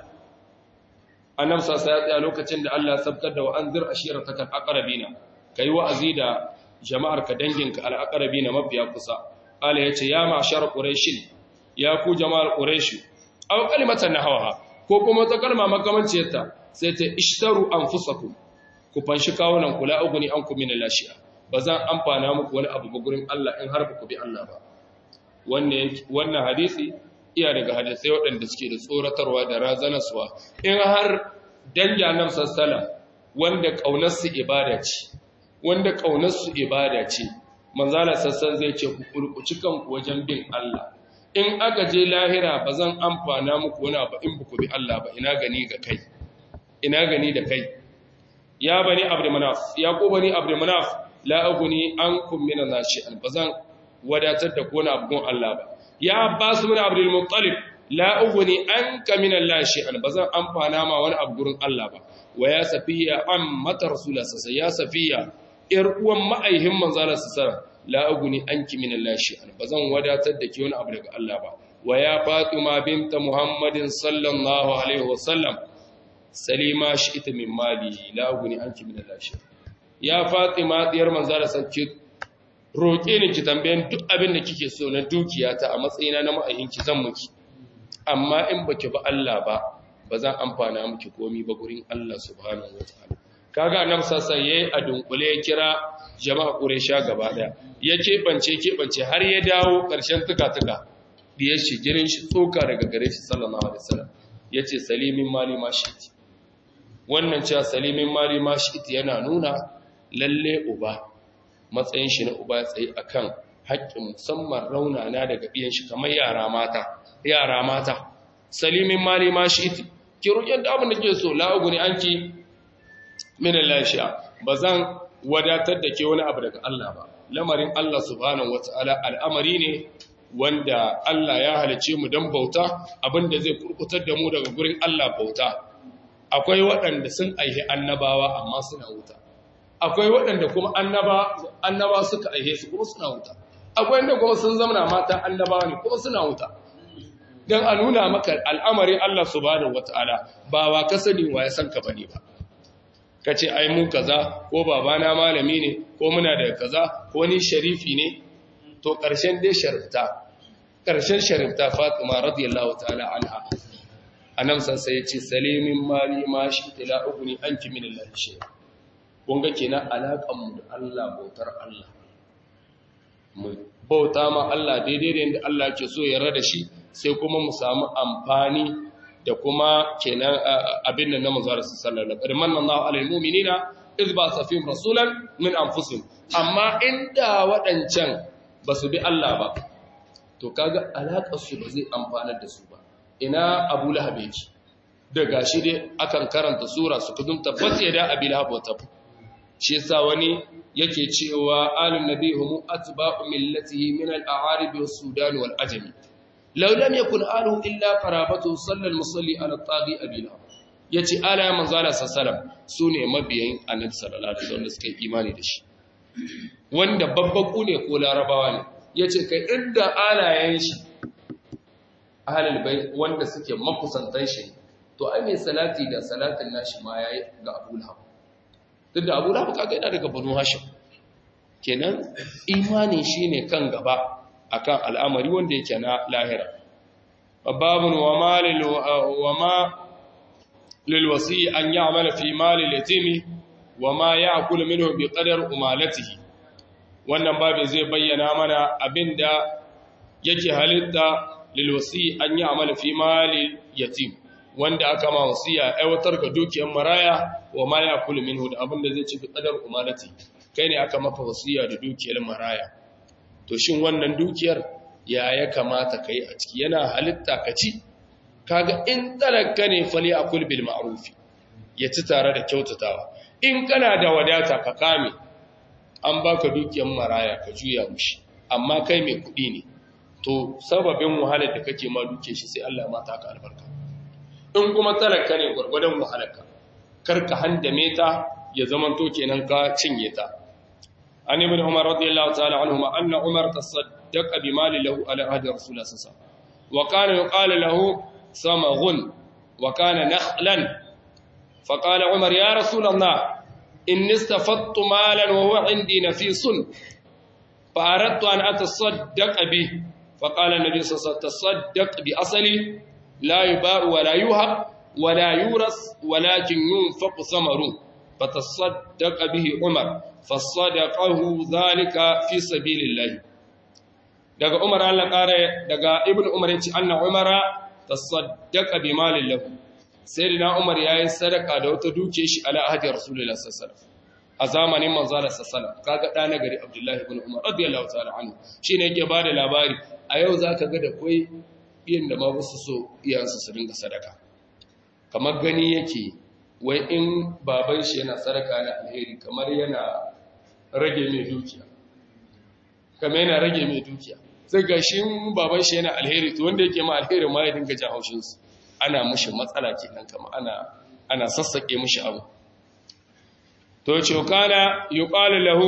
Speaker 1: annabi sallallahu alaihi lokacin da Allah ya sabtar da wa anzir ashiratakal aqrabina kai wa'azi da jama'ar ka danginka al-aqrabina mafiya kusa qala yace ya ma'shar quraish ya ku jama'ar quraish aw kalimatan nahwaha ko kuma ta kalma makamanciyarta sai ta ishtaru anfusakum ku fanshi kawunan kula uguni an ku min lashiya bazan amfana muku wani abu gurin Allah in har ku bi Allah ba wannan wannan hadisi iya daga hadisai waɗanda suke da tsoratarwa da razanaswa in har danja nan sassala wanda kaunar su ibada ce wanda kaunar su ibada ce manzala sassan zai ce ku kurkuci kanku wajen bin Allah in aka je lahira ba zan amfana muku wani abu in buku bi Allah ba ina gani ga kai ina gani da kai ya bani abdu manaf ya ko bani abdu manaf la aguni ankum min nashi'an ba zan wadatar da kona abun Allah ba ya abbas min abdul muttalib la aguni anka min nashi'an ba zan amfana ma wani abu gurin Allah ba wa ya safiya amma rasulullah sai ya safiya ir uwan ma'aihin manzala sallallahu la aguni anki min Allah shay'an bazan wadatar da ke wani abu daga Allah ba wa ya Fatima binta Muhammadin sallallahu alaihi wasallam salima shi'ta min mali la aguni anki min Allah shay'an ya Fatima diyar manzara sanki roke ni ki tambayen duk abin da kike so na dukiyata a matsayina na ma'ayinki zan miki amma in baki ba Allah ba bazan amfana miki komai ba gurin Allah subhanahu wataala kaga annabi sassa yayi a dunkule ya kira jama'a quraisha gaba daya ya kebance kebance har ya dawo karshen tuka-tuka diyar shi jirin shi tsoka daga gare shi sallallahu alaihi wasallam yace salimin mali ma shi wannan cewa salimin mali ma shi yana nuna lalle uba matsayin shi na uba tsaye akan haƙƙin musamman raunana daga biyan shi kamar yara mata yara mata salimin mali ma shi ki roƙi da abin da ke so la'uguni anki minan lafiya ba zan wadatar da ke wani abu daga Allah ba lamarin Allah subhanahu wata'ala al'amari ne wanda Allah ya halice mu don bauta abinda zai kurkutar da mu daga gurin Allah bauta akwai waɗanda sun aihe annabawa amma suna wuta akwai waɗanda kuma annaba annaba suka aihe su kuma suna wuta akwai wanda kuma sun zama mata annabawa ne kuma suna wuta dan a nuna maka al'amarin Allah subhanahu wata'ala ba wa ka sani wa ya san ka bane ba ka ce ai mu kaza ko babana malami ne ko muna da kaza ko ni sharifi ne to ƙarshen dai sharifta ƙarshen sharifta fatima radiyallahu ta'ala anha anam san sai ya ce salimin mali ma shi tila uguni anki min Allah shi kun ga kenan alaƙan mu da Allah bautar Allah mu bauta ma Allah daidai da yadda Allah ke so ya rada shi sai kuma mu samu amfani da kuma kenan abin nan na manzara sallallahu alaihi wasallam manna Allahu alal mu'minina iz ba safim rasulan min anfusihim amma inda wadancan ba su bi Allah ba to kaga alaƙar su ba zai amfanar da su ba ina Abu Lahab yake da gashi dai akan karanta sura su kudin tabbas ya da Abi Lahab wata shi yasa wani yake cewa alun nabi hum atba'u millatihi min al-a'arib was-sudan wal-ajami law lam yakun aluhu illa qarabatu salla al-musalli ala taghi abi lahab yace ala ya manzo Allah sallallahu sune mabiyan annabi sallallahu alaihi wasallam suka yi imani da shi wanda babbaku ne ko larabawa ne yace kai inda alayen shi ahlul bayt wanda suke makusantan shi to ai mai salati da salatin nashi ma yayi ga Abu Lahab duk da Abu Lahab kaga yana daga Banu Hashim kenan imani shine kan gaba akan al'amari wanda yake na lahira babun wa malil wa ma lil wasi an ya'mal fi mali yatimi wa ma ya'kul minhu bi qadar umalatihi wannan babu zai bayyana mana abinda yake halitta lil wasi an ya'mal fi mali yatim wanda aka ma wasiya aiwatar ga dukiyar maraya wa ma ya'kul minhu da abinda zai ci bi qadar umalatihi kai ne aka maka wasiya da dukiyar maraya to shin wannan dukiyar ya ya kamata kai a ciki yana halitta ka ci kaga in talaka ne fali akul bil ma'ruf ya ci tare da kyautatawa in kana da wadata ka kame an baka dukiyar maraya ka juya mushi amma kai mai kuɗi ne to sababin wahalar da kake ma duke shi sai Allah ma ta ka albarka in kuma talaka ne gurgurdan wahalarka karka handame ta ya zamanto kenan ka cinye ta عن ابن عمر رضي الله تعالى عنهما أن عمر تصدق بمال له على عهد رسول الله صلى الله عليه وسلم وكان يقال له صمغ وكان نخلا فقال عمر يا رسول الله إني استفدت مالا وهو عندي نفيس فأردت أن أتصدق به فقال النبي صلى الله عليه وسلم تصدق بأصلي لا يباع ولا يوهب ولا يورث ولكن ينفق ثمره فتصدق به عمر فصدقه ذلك في سبيل الله daga Umar Allah kare daga Ibn Umar yace anna Umara tasaddaqa bi malin lahu sayyidina Umar yayi sadaka da wata duke shi ala ahdi Rasulullah sallallahu alaihi wasallam a zamanin manzo Allah sallallahu alaihi kaga da nagari Abdullah ibn Umar radiyallahu ta'ala anhu shine yake bada labari a yau zaka ga da koi yin da ma wasu so iyansu su dinga sadaka kamar gani yake wai in baban shi yana sadaka na alheri kamar yana rage mai dukiya kamar yana rage mai dukiya sai ga shi baban shi yana alheri to wanda yake ma alheri ma ya dinga jan haushin su ana mushi matsala kenan kama ana ana sassake mushi abu to ce kana yuqalu lahu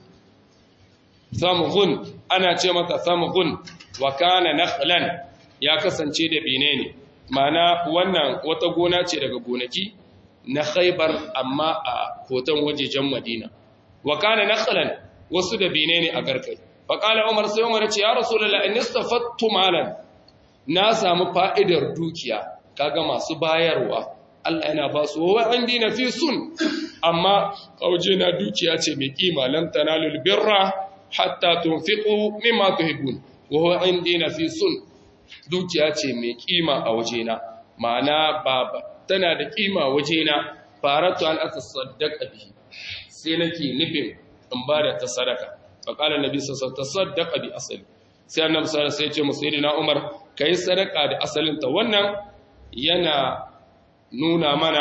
Speaker 1: samghun ana ce mata samghun wa kana nakhlan ya kasance da bine ne mana wannan wata gona ce daga gonaki na khaibar amma a hoton wajejen madina wa kana nakhlan wasu da bine ne a garkai fa qala umar sai umar ce ya rasulullah in istafattu malan na samu fa'idar dukiya kaga masu bayarwa Allah yana ba su wa indi nafisun amma kauje na dukiya ce mai kima lan tanalul birra hatta tunfiqu mimma tuhibbun wa huwa indi nafisun dukiya ce mai kima a wajena ma'ana baba tana da kima wajena faratu an atasaddaqa bihi sai nake nufin in ba da ta sadaka fa qala annabi sallallahu alaihi wasallam tasaddaqa bi asali sai annabi sallallahu alaihi wasallam ya ce musayyidina umar kai sadaka da asalin ta wannan yana nuna mana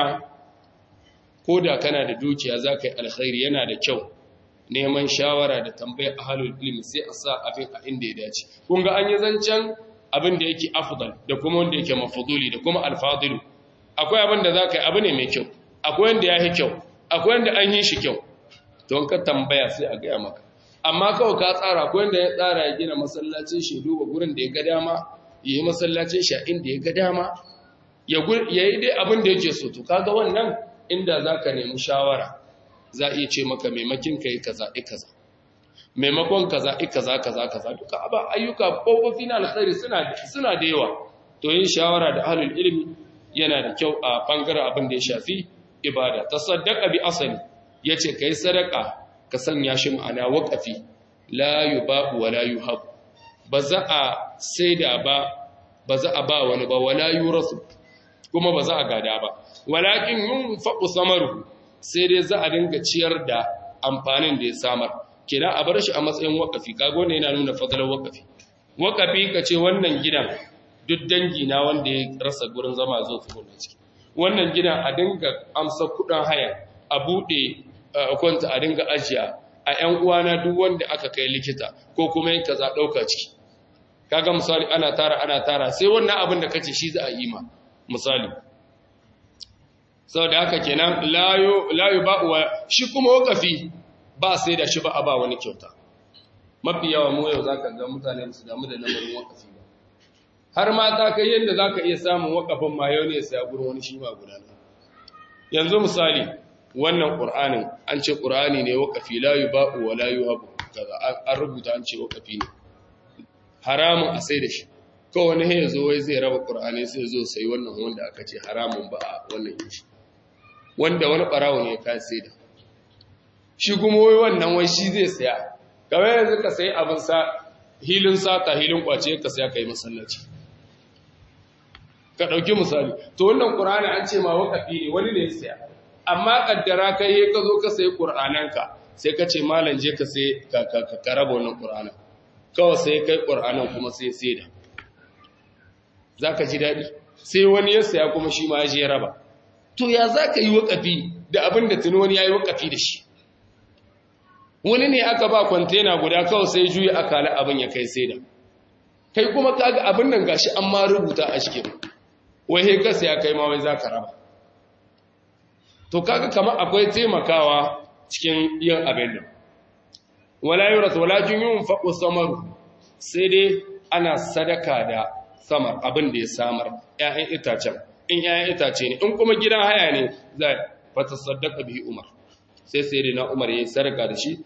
Speaker 1: koda kana da dukiya zaka yi alkhairi yana da kyau neman shawara da tambayar ahlul ilmi sai a sa abin a inda ya dace kun ga an yi zancen abin da yake afdal da kuma wanda yake mafuduli da kuma alfadilu akwai abin da za ka yi abu ne mai kyau akwai wanda ya yi kyau akwai wanda an yi shi kyau don ka tambaya sai a gaya maka amma kawai ka tsara akwai wanda ya tsara ya gina masallacin shi duba gurin da ya ga dama ya yi masallacin shi a inda ya ga dama ya yi dai abin da yake so to kaga wannan inda za ka nemi shawara za a iya ce maka maimakin ka yi kaza i kaza maimakon kaza i kaza kaza kaza duka aba ayyuka kofofi na alkhairi suna suna da yawa to yin shawara da ahlul ilmi yana da kyau a bangaren abin da ya shafi ibada tasaddaqa bi asali yace kai sadaka ka sanya shi ma'ana waqafi la yubahu wa la yuhab ba za a saida ba ba za a ba wani ba wala yurasu kuma ba za a gada ba walakin yunfaqu samaru sai dai za a dinga ciyar da amfanin da ya samar kenan a bar shi a matsayin wakafi kaga wannan yana nuna fadalar wakafi wakafi ka ce wannan gidan duk dangi na wanda ya rasa gurin zama zo su gona ciki wannan gidan a dinga amsa kudin haya a bude kwanta a dinga ajiya a ƴan uwana duk wanda aka kai likita ko kuma yin kaza dauka ciki kaga misali ana tara ana tara sai wannan abin da kace shi za a yi ma misali saboda haka kenan layo layo ba wa shi kuma wakafi ba sai da shi ba a ba wani kyauta mafi yawa mu yau zaka ga mutane su damu da lamarin wakafi ba har ma ta kai yadda zaka iya samun wakafin ma yau ne sai gurin wani shi ma gudana yanzu misali wannan qur'anin an ce qur'ani ne wakafi la yuba'u wa la yuhabu kaza an rubuta an ce wakafi ne haramun a sai da shi ko wani ya zo wai zai raba qur'ani sai zo sai wannan wanda aka ce haramun ba a wannan shi wanda wani barawo ne ka sai da shi kuma wai wannan wai shi zai saya kamar yanzu ka sayi abin sa hilin sata hilin kwace ka saya kai masallaci ka dauki misali to wannan qur'ani an ce ma wakafi ne wani ne ya saya amma kaddara kai he ka zo ka sayi qur'ananka sai ka ce malam je ka sai ka ka ka raba wannan qur'anin kawai sai kai qur'anin kuma sai sai da zaka ji dadi sai wani ya saya kuma shi ma ya je raba to ya zaka yi wakafi da abin da tuni wani yayi wakafi da shi wani ne aka ba kwantena guda kawai sai juya akala abin ya kai sai da kai kuma kaga abin nan gashi an ma rubuta a cikin wai he ka sai kai ma wai zaka raba to kaga kamar akwai taimakawa cikin yin abin nan wala yuras walakin yunfaqu samaru sai dai ana sadaka da samar abin da ya samar ƴaƴan itacen in ƴaƴan itace ne in kuma gidan haya ne za fa tasaddaqa bihi umar sai sai dai na umar yayin sadaka da shi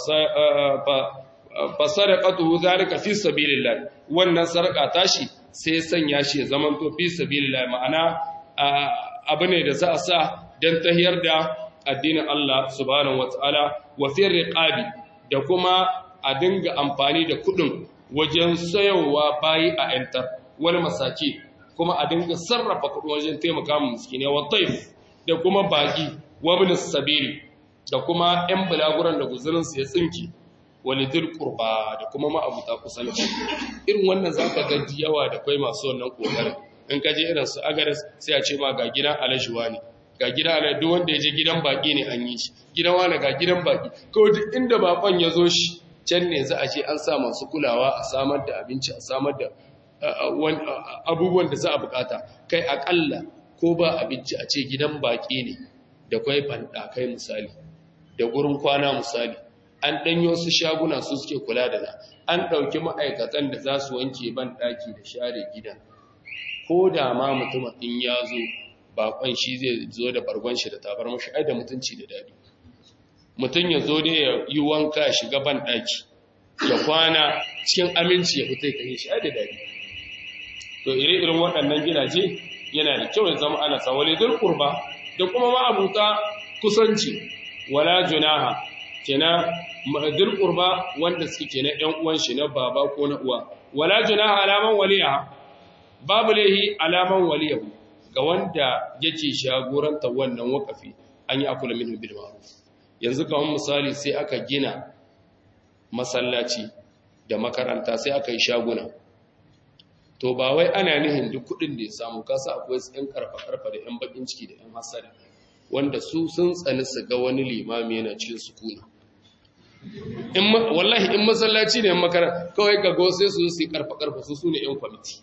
Speaker 1: fa sadaqatuhu zalika fi sabilillah wannan sadaka tashi sai sanya shi ya zamanto fi sabilillah ma'ana abu ne da za a sa don tahiyar da addinin Allah subhanahu wataala wa fi riqabi da kuma a dinga amfani da kudin wajen sayowa bayi a yantar wani masaki kuma a dinga sarrafa kudin wajen taimaka mu miskine wa taif da kuma baki wa bin sabili da kuma yan bulaguran da guzurin su ya tsinki walidil qurba da kuma ma'abuta kusanci irin wannan zaka ga yawa da kai masu wannan kokarin in ka je irin su agares sai a ce ma ga gidan alajuwa ne ga gidan ala duk wanda ya je gidan baki ne an yi shi gidan wani ga gidan baki ko duk inda bakon ya zo shi can ne za a ce an sa masu kulawa a samar da abinci a samar da abubuwan da za a bukata kai akalla ko ba abinci a ce gidan baki ne da kwai bandakai misali da gurin kwana misali an danyo su shaguna su suke kula da na an ɗauki ma'aikatan da za su wanke ban ɗaki da share gidan ko da ma mutum in ya zo bakon shi zai zo da bargon shi da tabar mashi ai da mutunci da dadi mutum ya zo ne ya yi wanka ya shiga ban daki ya kwana cikin aminci ya fita kai shi ai da dadi to ire irin waɗannan gidaje yana da kyau ya zama ana sa wale dul qurba da kuma ma abuta kusanci wala junaha kenan dul qurba wanda suke kenan ƴan uwan shi na baba ko na uwa wala junaha alaman waliya babu lehi alaman waliyahu ga wanda yake shagoranta wannan wakafi an yi akula min bil ma'ruf yanzu kamar misali sai aka gina masallaci da makaranta sai aka yi shaguna to ba wai ana nihin duk kudin da ya samu kasa akwai yan karfa karfa da yan bakin ciki da yan hasada wanda su sun tsani su ga wani limami yana cikin sukuna in wallahi in masallaci ne makaranta kawai ga go sai su su karfa karfa su sune yan kwamiti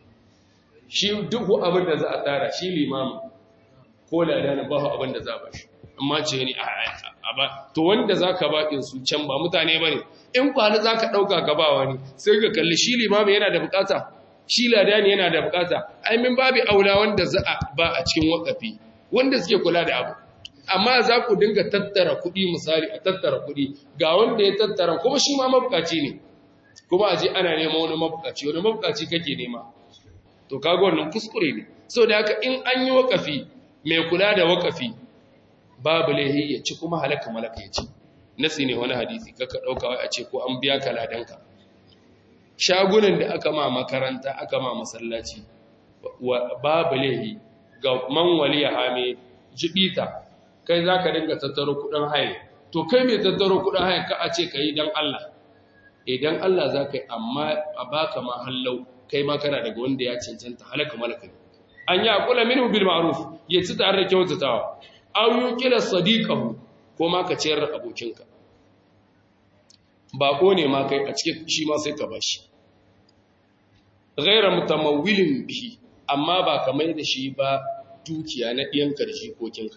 Speaker 1: shi duk abin da za a tara shi limamu ko ladana ba abin da za a bashi amma ce ne a ba to wanda za ka baƙin su can ba mutane ba ne in kwani za ka ɗauka ka ba wani sai ka kalli shi limamu yana da bukata shi ladani yana da bukata aimin babu aula wanda za a ba a cikin wakafi wanda suke kula da abu amma za ku dinga tattara kuɗi misali a tattara kuɗi ga wanda ya tattara kuma shi ma mabukaci ne kuma a je ana nema wani mabukaci wani mabukaci kake nema to kaga wannan kuskure ne so da haka in an yi wakafi mai kula da wakafi babu laihi ya ci kuma halaka malaka ya ci nasi ne wani hadisi kaka dauka wai a ce ko an biya ka ladanka shagunan da aka ma makaranta aka ma masallaci babu laihi ga man waliya hame jibita kai zaka dinga tattaro kudin haye to kai mai tattaro kuɗin haya ka a ce ka yi don Allah idan Allah za ka yi amma a baka ma hallau kai ma kana daga wanda ya cancanta halaka malaka an yi akula minhu bil ma'ruf ya ci tare da kyautatawa aw yuqila sadiqahu ko ma ka ciyar da abokinka bako ne ma kai a cikin shi ma sai ka bashi ghayra mutamawwilin bihi amma ba ka mai da shi ba dukiya na ɗiyanka da jikokinka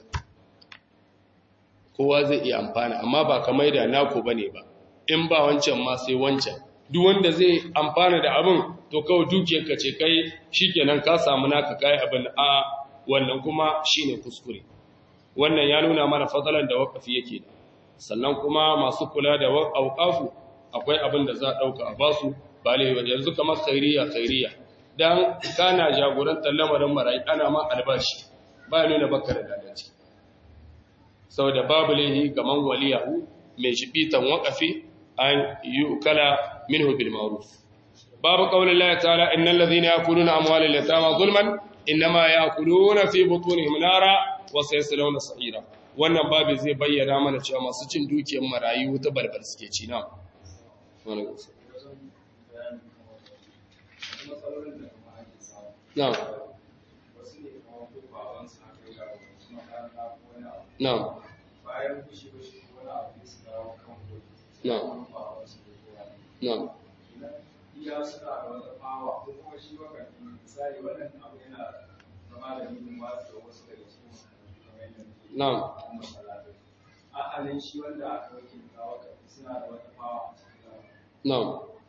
Speaker 1: kowa zai iya amfana amma ba ka mai da naku bane ba in ba wancan ma sai wancan duk wanda zai amfana da abin to kawai dukiyarka ce kai shikenan ka samu naka kai abin a wannan kuma shine kuskure wannan ya nuna mana fadalan da wakafi yake da sannan kuma masu kula da auqafu akwai abin da za a dauka a basu ba le yanzu kamar khairiya khairiya dan kana jagorantar lamarin marayi ana ma albashi ba nuna baka da dadaci saboda babu lehi gaman waliyahu mai shibitan waqafi an yukala minhu bil ma'ruf babu qaulin Allah ta'ala innal ladhina yakuluna amwalal yatama zulman inma yakuluna fi butunihim nara wa sayaslawna sa'ira wannan babu zai bayyana mana cewa masu cin dukiyar marayu ta balbal suke ci na na'am na'am
Speaker 2: bayan fushi fushi wani abu da su dawo kan koki
Speaker 1: na'am na'am
Speaker 2: iya suna da wata fawa ko kuma shi baka misali wannan abu yana zama da nufin wasu da wasu daga cikin kamar yadda muke
Speaker 1: na'am
Speaker 2: kuma salatai a halin shi wanda aka wakilta waka suna da wata fawa a cikin
Speaker 1: Na'am.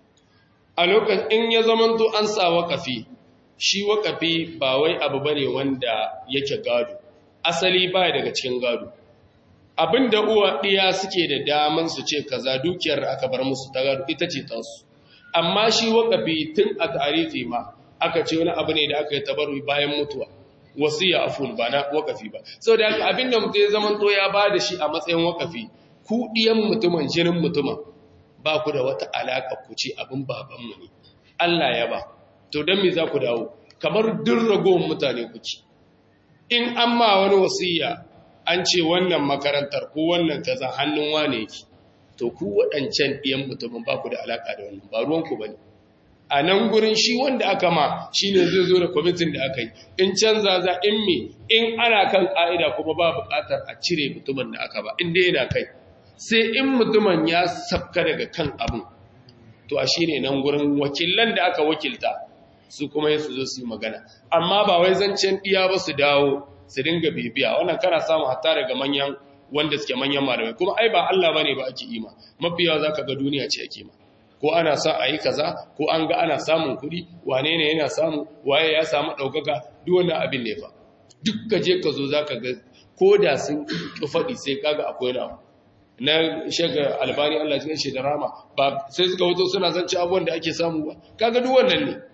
Speaker 1: A lokacin in ya zamanto an sa waƙafi, shi waƙafi ba wai abu bane wanda yake gado, asali ba daga cikin gado. Abin da uwa ɗiya suke da daman su ce kaza dukiyar da aka bar musu ta gado ita ce tasu. Amma shi waƙafi tun a tarihi ma aka ce wani abu ne da aka yi tabaru bayan mutuwa. Wasiya afun ba na waƙafi ba. Sau da haka abin da mutum ya zamanto ya ba da shi a matsayin waƙafi, ku ɗiyan mutumin jinin mutumin ba ku da wata alaƙa ku ce abin babanmu ne Allah ya ba to don me za ku dawo kamar duk ragowar mutane kuke in an ma wani wasiya an ce wannan makarantar ko wannan kaza hannun wane yake to ku waɗancan ɗiyan mutumin ba ku da alaƙa da wannan ba ruwanku ba ne a nan gurin shi wanda aka ma shi ne zai zo da kwamitin da aka yi in canza za in me in ana kan ƙa'ida kuma ba buƙatar a cire mutumin da aka ba inda yana kai sai in mutumin ya sabka daga kan abin to a shine nan gurin wakilan da aka wakilta su kuma ya su zo su yi magana amma ba wai zancen iya ba su dawo su dinga bibiya wannan kana samu hatta daga manyan wanda suke manyan malamai kuma ai ba Allah bane ba ake ima mafiya zaka ga duniya ce ake ma ko ana sa a yi kaza ko an ga ana samun kuɗi wane ne yana samu waye ya samu ɗaukaka duk wannan abin ne fa duk ka je ka zo zaka ga ko da sun ƙi faɗi sai kaga akwai na na shaga albani Allah cikin shi da rama ba sai suka wuto suna zance abubuwan da ake samu ba kaga duk wannan ne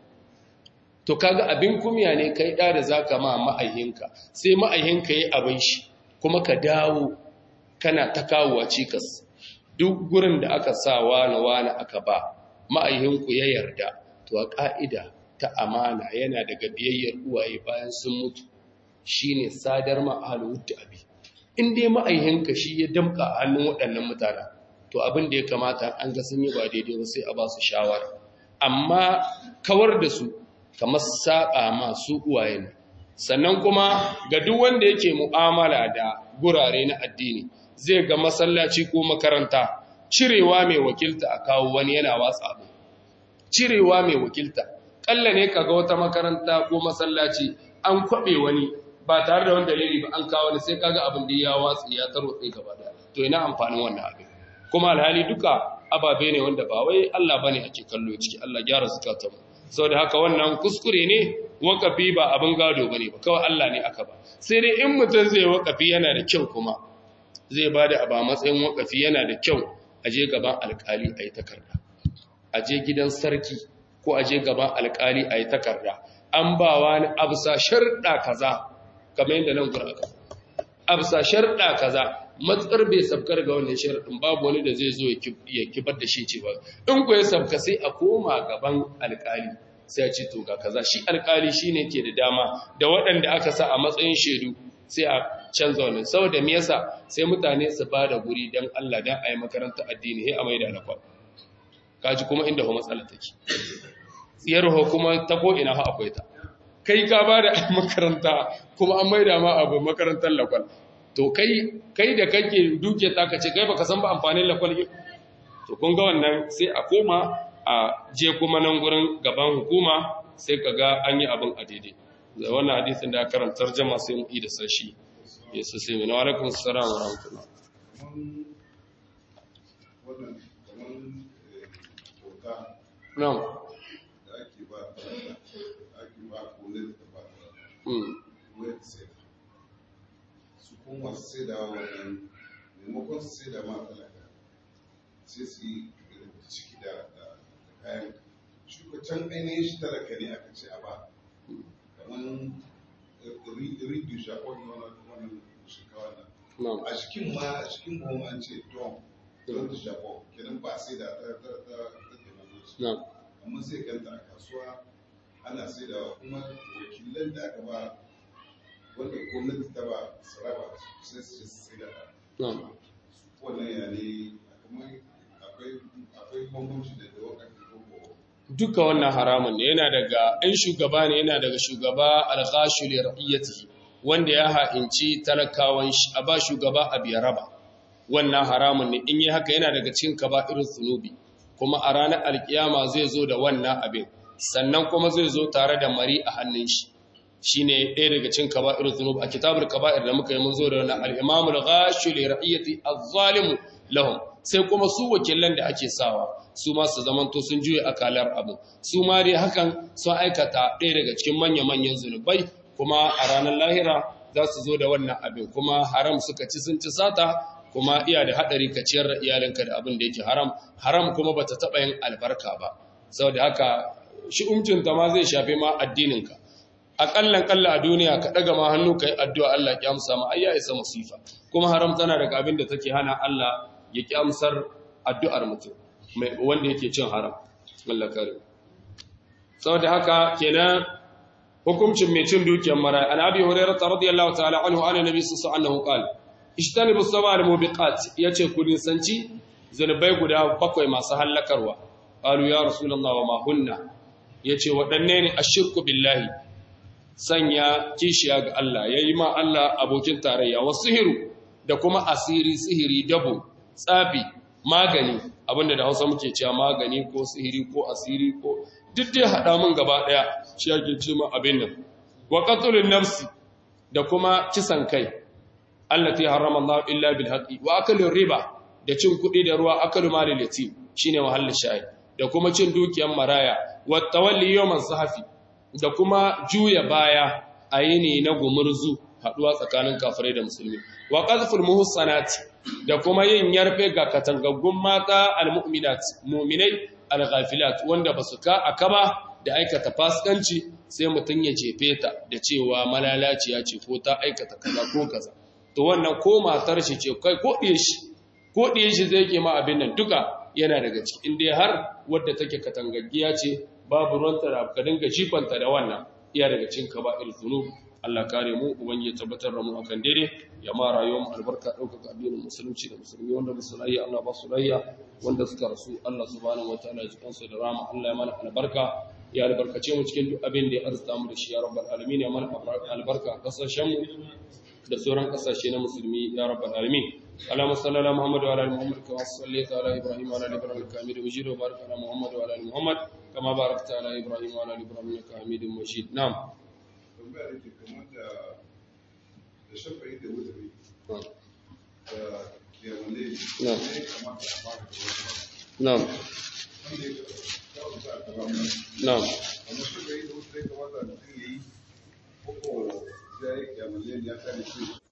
Speaker 1: to kaga abin kumya ne kai da da zaka ma ma'ayinka sai ma'ayinka yi abin shi kuma ka dawo kana ta kawowa cikas duk gurin da aka sa wani wani aka ba ma'ayinku ya yarda to a ka'ida ta amana yana daga biyayyar uwaye bayan sun mutu shine sadar ma ahlul abi in dai ma'aihinka shi ya damka a hannun waɗannan mutane to abin da ya kamata an ga sun yi ba daidai ba sai a ba su shawara amma kawar da su kamar saƙa masu uwaye ne sannan kuma ga duk wanda yake mu'amala da gurare na addini zai ga masallaci ko makaranta cirewa mai wakilta a kawo wani yana watsa abu cirewa mai wakilta ƙalla ne kaga wata makaranta ko masallaci an kwaɓe wani ba tare da wani dalili ba an kawo ne sai kaga abin da ya watsi ya tarwatse gaba da to ina amfanin wannan abin kuma alhali duka ababe ne wanda ba wai Allah bane ake kallo ciki Allah gyara zakatun saboda haka wannan kuskure ne wakafi ba abin gado bane ba kawai Allah ne aka ba sai dai in mutum zai wakafi yana da kyau kuma zai bada aba matsayin wakafi yana da kyau a je gaban alkali a yi takarda a je gidan sarki ko a je gaban alkali a yi takarda an ba wani absa sharɗa kaza kamar yadda nan kura aka absa sharɗa kaza matsar bai sabkar ga wannan sharɗin babu wani da zai zo ya kibar da shi ce ba in ku ya sabka sai a koma gaban alƙali sai a ce to ga kaza shi alƙali shine ke da dama da waɗanda aka sa a matsayin shaidu sai a canza wannan saboda me yasa sai mutane su ba da guri dan Allah dan ayi makaranta addini sai a maida na kwal kaji kuma inda ho matsala take tsiyar ho kuma ta ko ina ha akwai ta kai ka ba da makaranta kuma an maida ma abu makarantar lakwal to kai kai da kake duke ta kace kai baka san ba amfanin lakwal to kun ga wannan sai a koma a je kuma nan gurin gaban hukuma sai kaga an yi abin a daidai da wannan hadisin da karanta tarjuma sai mu yi da sashi yesu sai mu wa alaikum assalam wa rahmatullah
Speaker 3: wannan kaman kyauta
Speaker 1: na'am
Speaker 3: da ake ba ake ba kone da ba
Speaker 1: mm
Speaker 3: wayar sai su kuma masu sai da wannan maimakon su sai da ma talaka sai su yi rubuta ciki da da kayan shi ko can ainihin shi talaka ne aka ce a ba kaman ridu shakon wannan wannan shinkawa nan
Speaker 1: na'am
Speaker 3: a cikin ma a cikin buhun an ce don don da shakon kenan ba sai da ta ta ta ta taimako
Speaker 1: na'am
Speaker 3: amma sai ganta a kasuwa ana sai da kuma wakilan da aka ba wanda gwamnati ta ba su raba sai su sai da ta
Speaker 1: na'am
Speaker 3: wannan ya ne kamar akwai akwai bambanci da da wakati ko ko
Speaker 1: duka wannan haramun ne yana daga in shugaba ne yana daga shugaba alghashu li ra'iyatihi wanda ya ha'inci talakawan shi a ba shugaba a biya raba wannan haramun ne in yi haka yana daga cikin kaba'irul zunubi kuma a ranar alkiyama zai zo da wannan abin sannan kuma zai zo tare da mari a hannun shi shine ɗaya daga cikin kaba'irul zunubi a kitabul kaba'ir da muka yi mun zo da wannan al-imamul ghashu li ra'iyati az-zalimu lahum sai kuma su wakilan da ake sawa su ma su zamanto sun juye akalar abu su ma dai hakan sun aikata ɗaya daga cikin manya-manyan zunubai kuma a ranar lahira za su zo da wannan abin kuma haram suka ci sun ci sata kuma iya da haɗari ka ciyar da iyalinka da abin da yake haram haram kuma bata taɓa yin albarka ba saboda haka shi umcinta ma zai shafe ma addininka aƙallan ƙalla a duniya ka ɗaga ma hannu ka yi addu'a Allah ya amsa ma ai ya isa masifa kuma haram tana daga abin da take hana Allah ya ƙi amsar addu'ar mutum wanda yake cin haram Allah kare saboda haka kenan hukuncin mai cin dukiyar mara an abi hurairah radiyallahu ta'ala anhu ana nabi sallallahu alaihi wasallam qala ishtanibu sab'al mubiqat yace ku nisanci zanubai guda bakwai masu hallakarwa qalu ya rasulullah wa ma hunna yace waɗanne ne ashirku billahi sanya kishiya ga Allah yayi ma Allah abokin tarayya wa sihiru da kuma asiri sihiri dabo tsafi magani abinda da Hausa muke cewa magani ko sihiri ko asiri ko duk dai hada mun gaba daya shi yake ce ma abin nan wa qatlun nafsi da kuma kisan kai allati harrama Allah illa bil haqqi wa akalu riba da cin kuɗi da ruwa akalu malil yatim shine mahallin shayi da kuma cin dukiyar maraya wa tawalli yawman sahafi da kuma juya baya a yini na gumurzu haduwa tsakanin kafirai da musulmi wa qazful muhsanati da kuma yin yarfe ga katangaggun mata almu'minat mu'minai alghafilat wanda basu ka akaba da aikata fasikanci sai mutun ya jefe ta da cewa malalaciya ce ko ta aikata kaza ko kaza to wannan ko matar shi ce kai ko diye shi ko diye shi zai ke ma abin nan duka yana daga ciki inda har wadda take katangaggiya ce babu ruwanta da ka dinga jifanta da wannan iya daga cikin kaba'ir zunub Allah kare mu ubangi ya tabbatar da mu akan daidai ya ma rayuwar mu albarka ɗaukaka addinin musulunci da musulmi wanda ba su lahiya Allah ba su lahiya wanda suka rasu Allah subhanahu wataala ya jikan su da rama Allah ya mana albarka ya albarkace mu cikin duk abin da ya arzuta mu da shi ya rabbal alamin ya mana albarka a kasashen mu da sauran kasashe na musulmi ya rabbal alamin اللهم صل على محمد وعلى ال محمد كما صليت على ابراهيم وعلى ال ابراهيم انك حميد مجيد وبارك على محمد وعلى ال محمد كما باركت على ابراهيم وعلى ال ابراهيم انك حميد مجيد نعم
Speaker 3: tambaya da ke kamar da da shafa'i da wutari da kiyamale
Speaker 1: Na.
Speaker 3: ne kamata a fara da wani
Speaker 1: نعم
Speaker 3: wanda ya kawo sa a gaba mai
Speaker 1: نعم
Speaker 3: amma shafa'i da wutari kamata mutum ya yi ko ko ya yi kiyamale ya kare shi